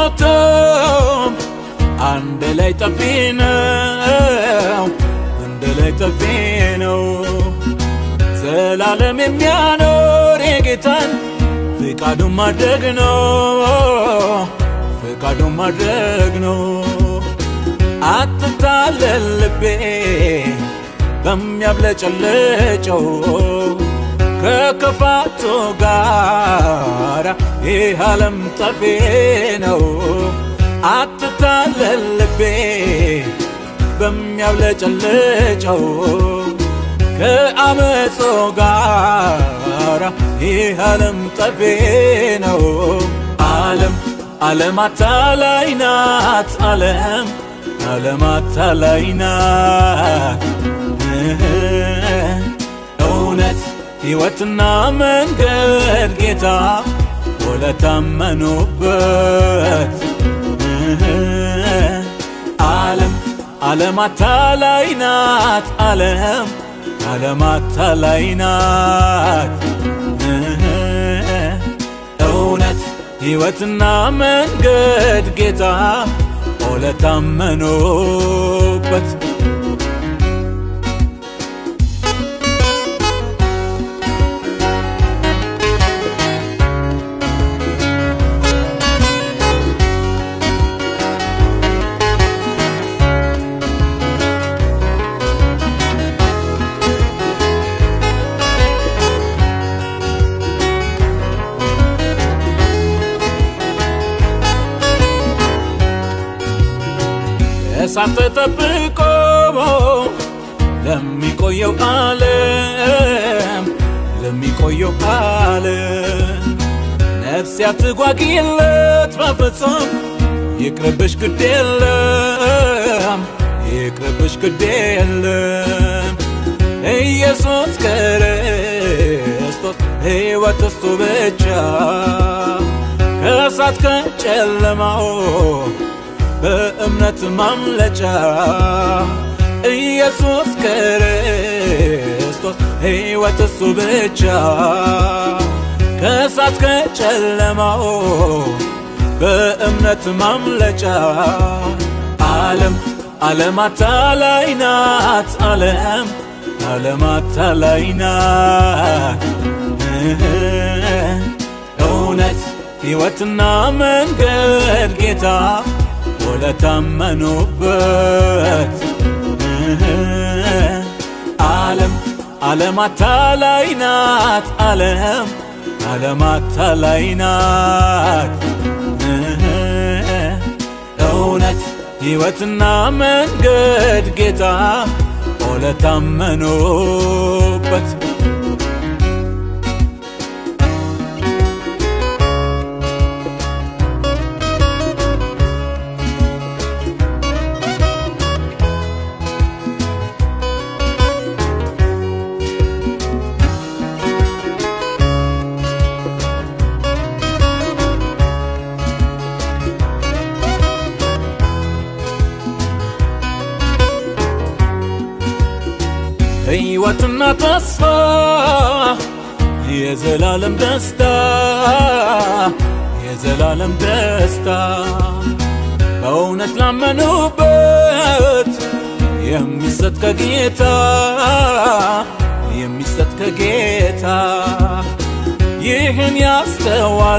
አንሞተም አንድ ላይ ጠፊ ነው አንድ ላይ ጠፊ ነው ዘላለም የሚያኖር የጌታን ፍቃዱን ማድረግ ነው ፍቃዱን ማድረግ ነው አትታለል ልቤ በሚያብለጨልጨው ከክፋቱ ጋር ይህ ዓለም ጠፊ ነው አትታለል ልቤ በሚያብለጨልጨው ከአመጾ ጋር ይህ ዓለም ጠፊ ነው ዓለም ዓለም አታላይ ናት ዓለም ዓለም አታላይ ናት እውነት ሕይወትና መንገድ ጌታ ወለታመኑበት ዓለም ዓለም አታላይ ናት ዓለም ዓለም አታላይ ናት እውነት ሕይወትና መንገድ ጌታ ወለታመኑበት እሳት ተጠብቆ ለሚቆየው ዓለም ለሚቆየው ዓለም ነፍስ ያትጓጊለት በፍጹም ይቅርብሽ ግድ የለም ይቅርብሽ ግድ የለም ኢየሱስ ክርስቶስ ሕይወት እሱ ብቻ ከእሳት ከጨለማው በእምነት ማምለጫ ኢየሱስ ክርስቶስ ሕይወት እሱ ብቻ ከእሳት ከጨለማው በእምነት ማምለጫ ዓለም ዓለም አታላይ ናት ዓለም ዓለም አታላይ ናት እውነት ሕይወትና መንገድ ጌታ ወለታመኑበት ዓለም ዓለም አታላይ ናት ዓለም ዓለም አታላይ ናት እውነት ሕይወትና መንገድ ጌታ ወለታመኑበት ሕይወትና ተስፋ የዘላለም ደስታ የዘላለም ደስታ በእውነት ላመኑበት የሚሰጥ ከጌታ የሚሰጥ ከጌታ ይህን ያስተዋለ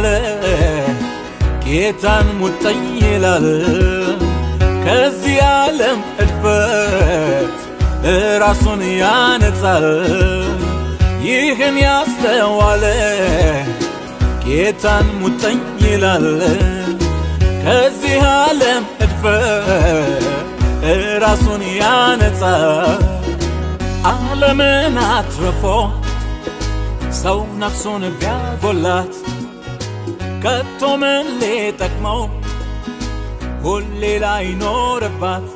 ጌታን ሙጠኝ ይላል ከዚህ ዓለም እድፈት ራሱን ያነጻል ይህን ያስተዋለ ጌታን ሙጠኝ ይላል ከዚህ ዓለም እድፈት ራሱን ያነጻል ዓለምን አትርፎ ሰው ነፍሱን ቢያጎላት ከቶ ምን ሊጠቅመው ሁሌ ላይኖርባት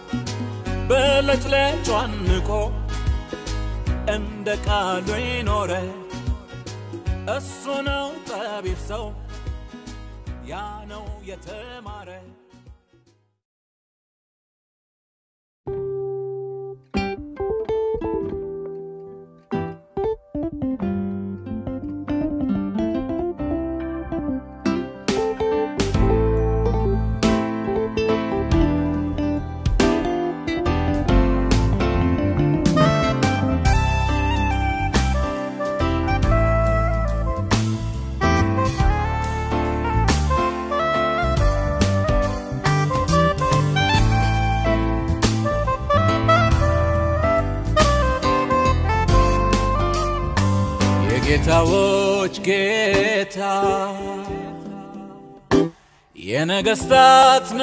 በለጭለጯን ንቆ እንደ ቃሉ ይኖረ እሱ ነው ጠቢብ ሰው ያ ነው የተማረ የጌታዎች ጌታ የነገስታት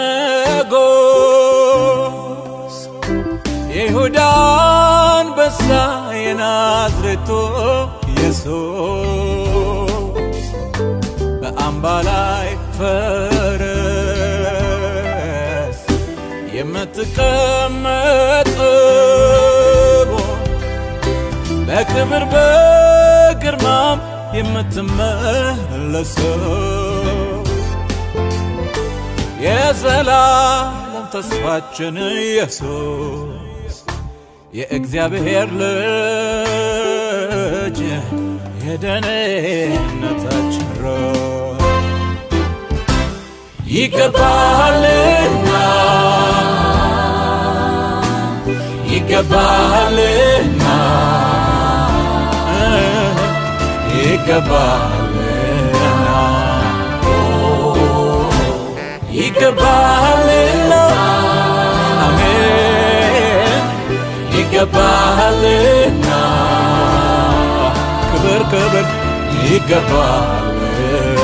ንጉስ የይሁዳ አንበሳ የናዝሬቱ ኢየሱስ በአምባ ላይ ፈረስ የምትቀመጥ በክብር በግርማም የምትመለሰው የዘላለም ተስፋችን ኢየሱስ የእግዚአብሔር ልጅ የደህንነታችን ራስ ይገባሃልና ይገባሃልና ይገባሃልና ይገባሃልና አሜን ይገባሃልና ክብር ክብር ይገባሃልና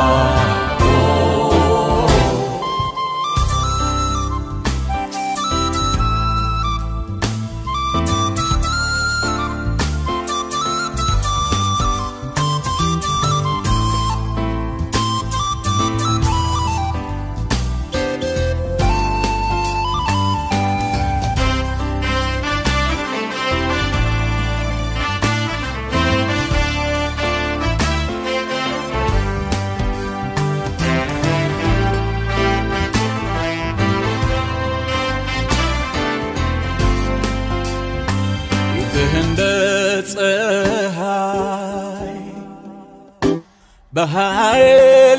ፊትህ እንደ ፀሐይ በኃይል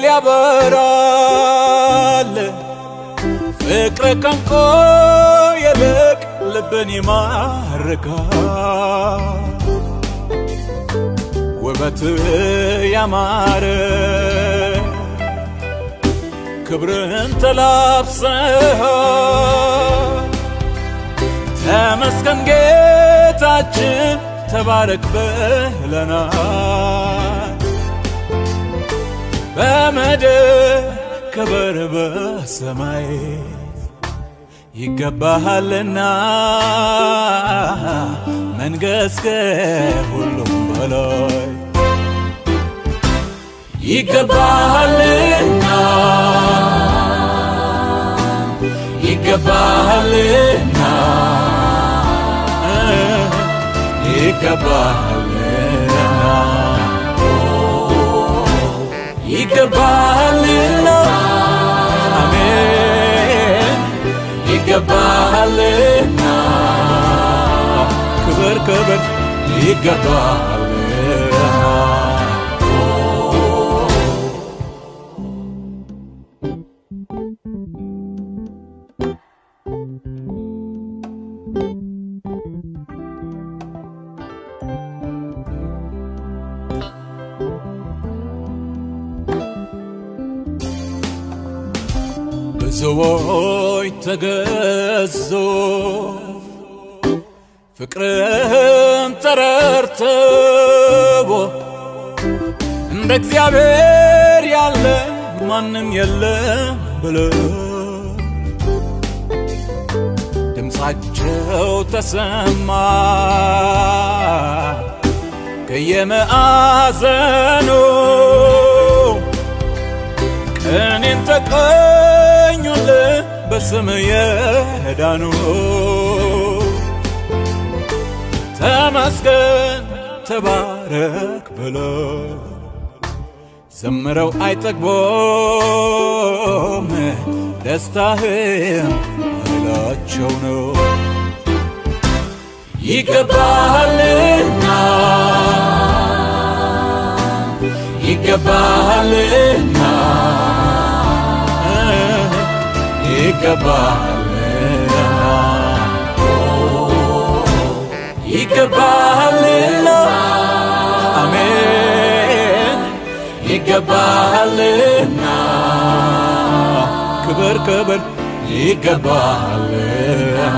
ያበራል። ፍቅር ከንቆ ይልቅ ልብን ይማርካል። ውበት ያማረ ክብርህን ተላብሰሃል። ተመስገን ጌታችን ተባረክ ብለናል። በምድር ክብር በሰማይ ይገባሃልና መንገስ ከሁሉም በላይ ይገባሃልና ይገባሃልና ይገባሃልና ይገባሃልና አሜን ይገባሃልና ክብር ክብር ይገባሃልና ብዙዎች ተገዙ ፍቅርን ተረርተው እንደ እግዚአብሔር ያለ ማንም የለም ብለው ድምፃቸው ተሰማ ከየመአዘኑ ቀኔን ተቀኙልህ በስም የዳኑ ተመስገን ተባረክ ብለው ዘምረው አይጠግቦም ደስታህም ኃይላቸው ነው ይገባሃልና ይገባሃልና ይገባሃልና ይገባሃልና አሜን ይገባሃልና ክብር ክብር ይገባሃልና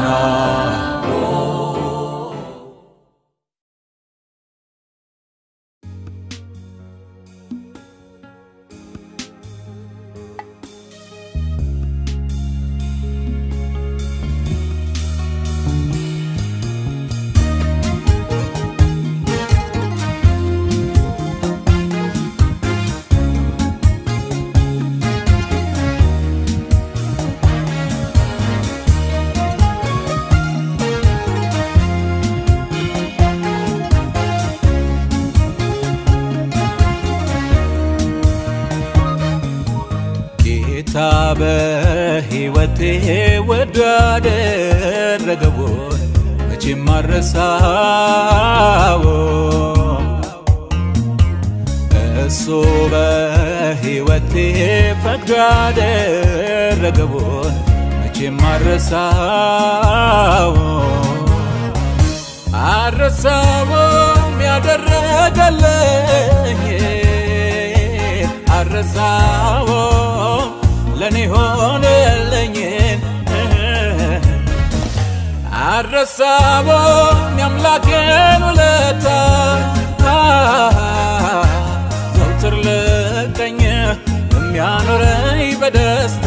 በሕይወቴ ውድ ያደረገውን መቼም አረሳው እሱ በሕይወቴ ፈቅዶ ያደረገውን መቼም አረሳው አረሳውም ያደረገልኝ አረሳውም ለኔ ሆነልኝን አረሳውም የአምላኬን ውለታ ዘውትር ልቀኝ የሚያኖረኝ በደስታ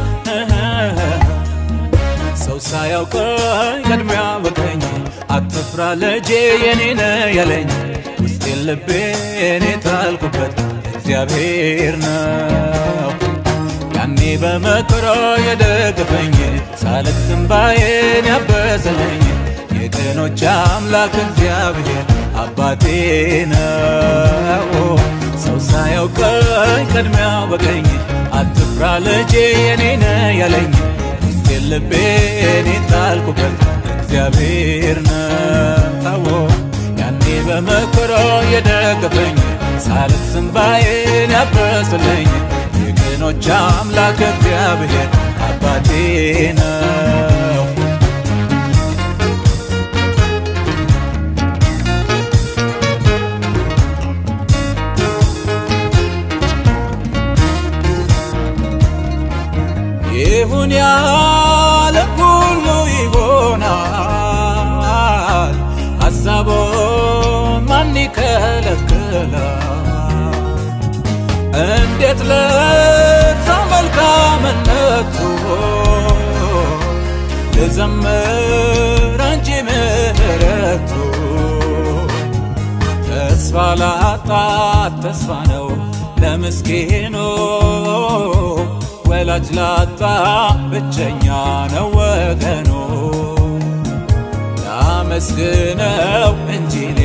ሰው ሳያውቀኝ ቀድሚያ ወቀኝ አትፍራ ልጄ የኔ ነህ ያለኝ ውስጤን ልቤን የጣልኩበት እግዚአብሔር ነው ያኔ በመከራ የደገፈኝ ሳለቅስ እንባዬን ያበሰለኝ የቀኖች አምላክ እግዚአብሔር አባቴ ነው ሰው ሳያውቀኝ ቀድሚያ ወቀኝ አትፍራ ልጄ የኔ ነህ ያለኝ ውስጤን ልቤን የጣልኩበት እግዚአብሔር ነው ያኔ በመከራ የደገፈኝ ሳለቅስ እንባዬን ያበሰለኝ የቀኖች አምላክ እግዚአብሔር አባቴ ነው ይሁን ያለ ሁሉ ይሆናል ሐሳቦ ማን ይከለክላል እንዴት ለዛ መልካምነቱ ልዘምር እንጂ ምህረቱ ተስፋ ላጣት ተስፋ ነው ለምስኪኑ ወላጅ ላጣ ብቸኛ ነው ወገኑ ላመስግነው እንጂ እኔ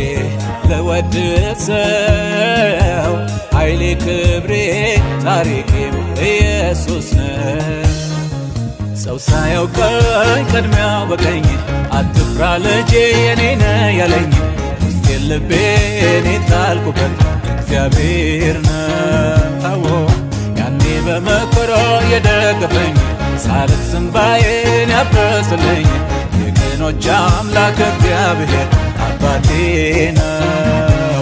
ለወድሰው ኃይሌ ክብሬ ታሪኬም ኢየሱስ ነው ሰው ሳያውቀኝ ቀድሚያ ወቀኝ አትፍራ ልጄ የኔ ነህ ያለኝ ውስጤን ልቤን የጣልኩበት እግዚአብሔር ነው ያኔ በመከራ የደገፈኝ ሳለቅስ እንባዬን ያበሰለኝ የቀኖች አምላክ እግዚአብሔር አባቴ ነው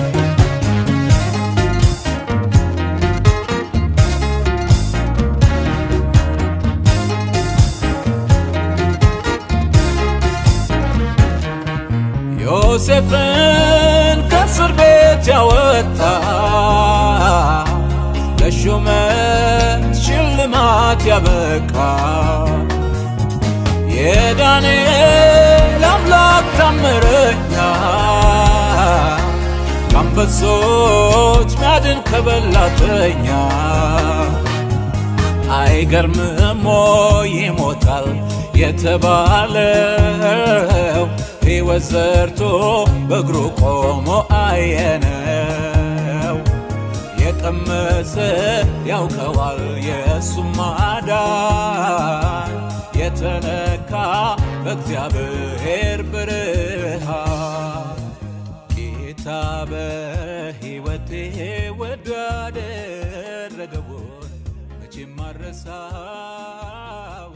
ዮሴፍን ከእስር ቤት ያወጣ ለሹመት ሽልማት ያበቃ የዳንኤል አምላክ ታምረኛ ከአንበሶች ሚያድን ከበላተኛ አይገርምም ወይ ይሞታል የተባለው ሕይወት ዘርቶ በእግሩ ቆሞ አየነው የቀመሰ ያውቀዋል የእሱም ማዳን የተነካ በእግዚአብሔር ብርሃን ጌታ በሕይወቴ ወዶ ያደረገውን መቼም አረሳው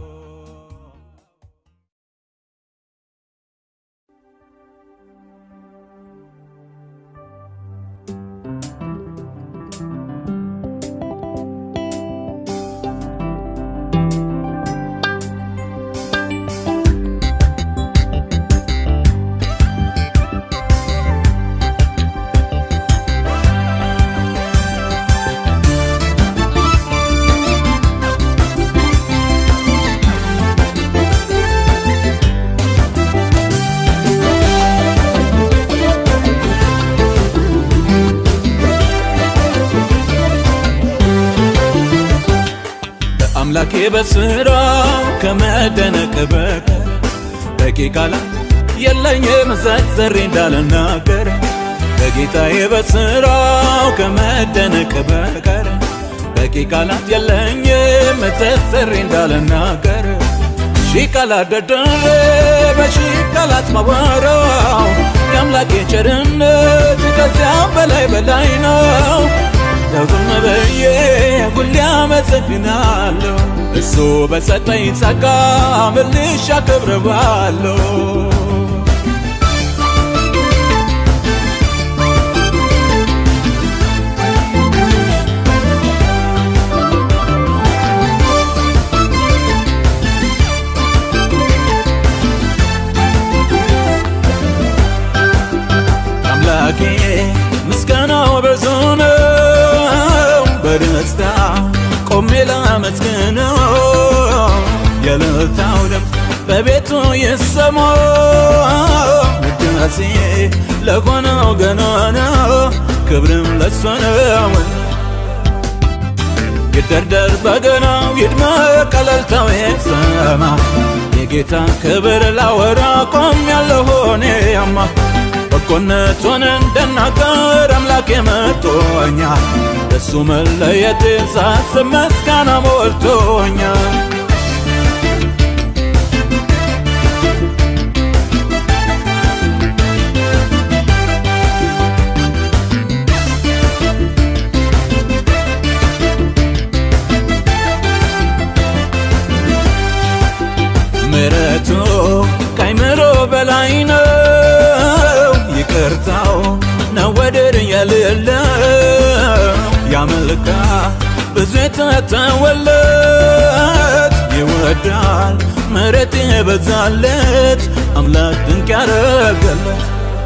አምላኬ በስራው ከመደነቅ በቀር በቂ ቃላት የለኝም ዘርዝሬ እንዳልናገር በጌታዬ በስራው ከመደነቅ በቀር በቂ ቃላት የለኝም ተሰሪ እንዳልናገር ሺህ ቃላት ደርድሬ በሺህ ቃላት ማወራው የአምላኬ ቸርነት ከዚያም በላይ በላይ ነው። ዝም ብዬ ሁሌ አመሰግናለሁ እሱ በሰጠኝ ጸጋ መልሼ አከብረዋለሁ። አምላኬ ምስጋናው ብዙ ነው። በደስታ ቆሜ ላመስግነው የእልልታው ድምፅ በቤቱ ይሰማ። ውዳሴ ለሆነው ገናና ክብርም ለሱ ነው። ይደርደር በገናው ይድመቅ እልልታው ይሰማ። የጌታ ክብር ላወራ ቆሜያለሁ እኔማ በጎነቱን እንድናገር አምላኬ መርጦኛል። እሱ መለየቴን ሳስብ ምስጋና ሞልቶኛል። ምሕረቱ ከአይምሮ በላይ ነው። ይቅርታው ነው ወደር የሌለው ያመልካ ብዙ የተተወለት ይወዳል ምሕረት የበዛለት አምላክ ድንቅ ያረገለት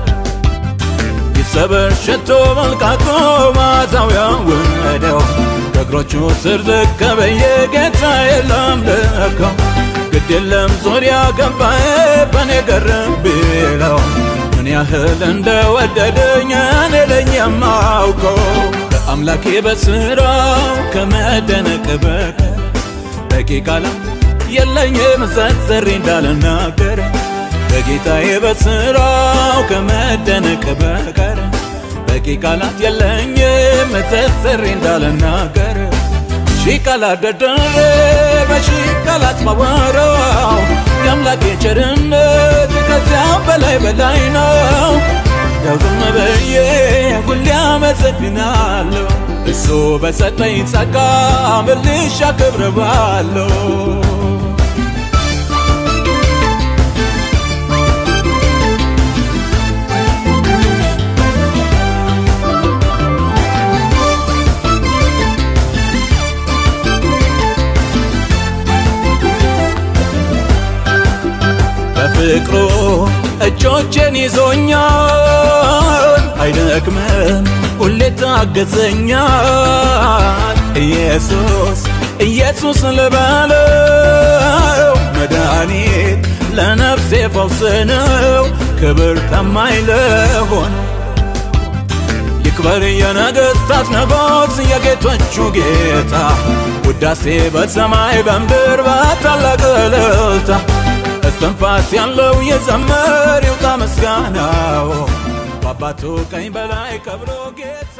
ይሰበር ሽቶ መልቃቶ ማዛው ያወደው ከእግሮቹ ስር ዝቅ ብዬ ጌታ የለም ልከው ግድ የለም ዙሪያ ገባዬ በኔ ገርም ቢለው ምን ያህል እንደወደደኝ እኔ ነኝ የማውቀው በአምላኬ በስራው ከመደነቅ በቀር በቂ ቃላት የለኝም ዘርዝሬ እንዳልናገር በጌታዬ በስራው ከመደነቅ በቀር በቂ ቃላት የለኝም ዘርዝሬ እንዳልናገር ሺህ ቃላት ደርድሬ በሺህ ቃላት ማወራው የአምላኬ ቸርነት ከዚያም በላይ በላይ ነው። ዝም ብዬ ሁሌ አመሰግናለሁ እሱ በሰጠኝ ጸጋ መልሼ አከብረዋለሁ። በፍቅሩ እጆቼን ይዞኛል፣ አይደክምም ሁሌ ታገዘኛል። ኢየሱስ ኢየሱስ ልበለው መድኃኒት ለነፍሴ ፈውስ ነው፣ ክብር ታማኝ ለሆነ ይክበር የነገሥታት ንጉሥ የጌቶቹ ጌታ ውዳሴ በሰማይ በምድር በታላቅ እልልታ እስትንፋስ ያለው የዘመር ይውጣ ምስጋናው በአባቱ ቀኝ በላይ ከብሮ ጌታ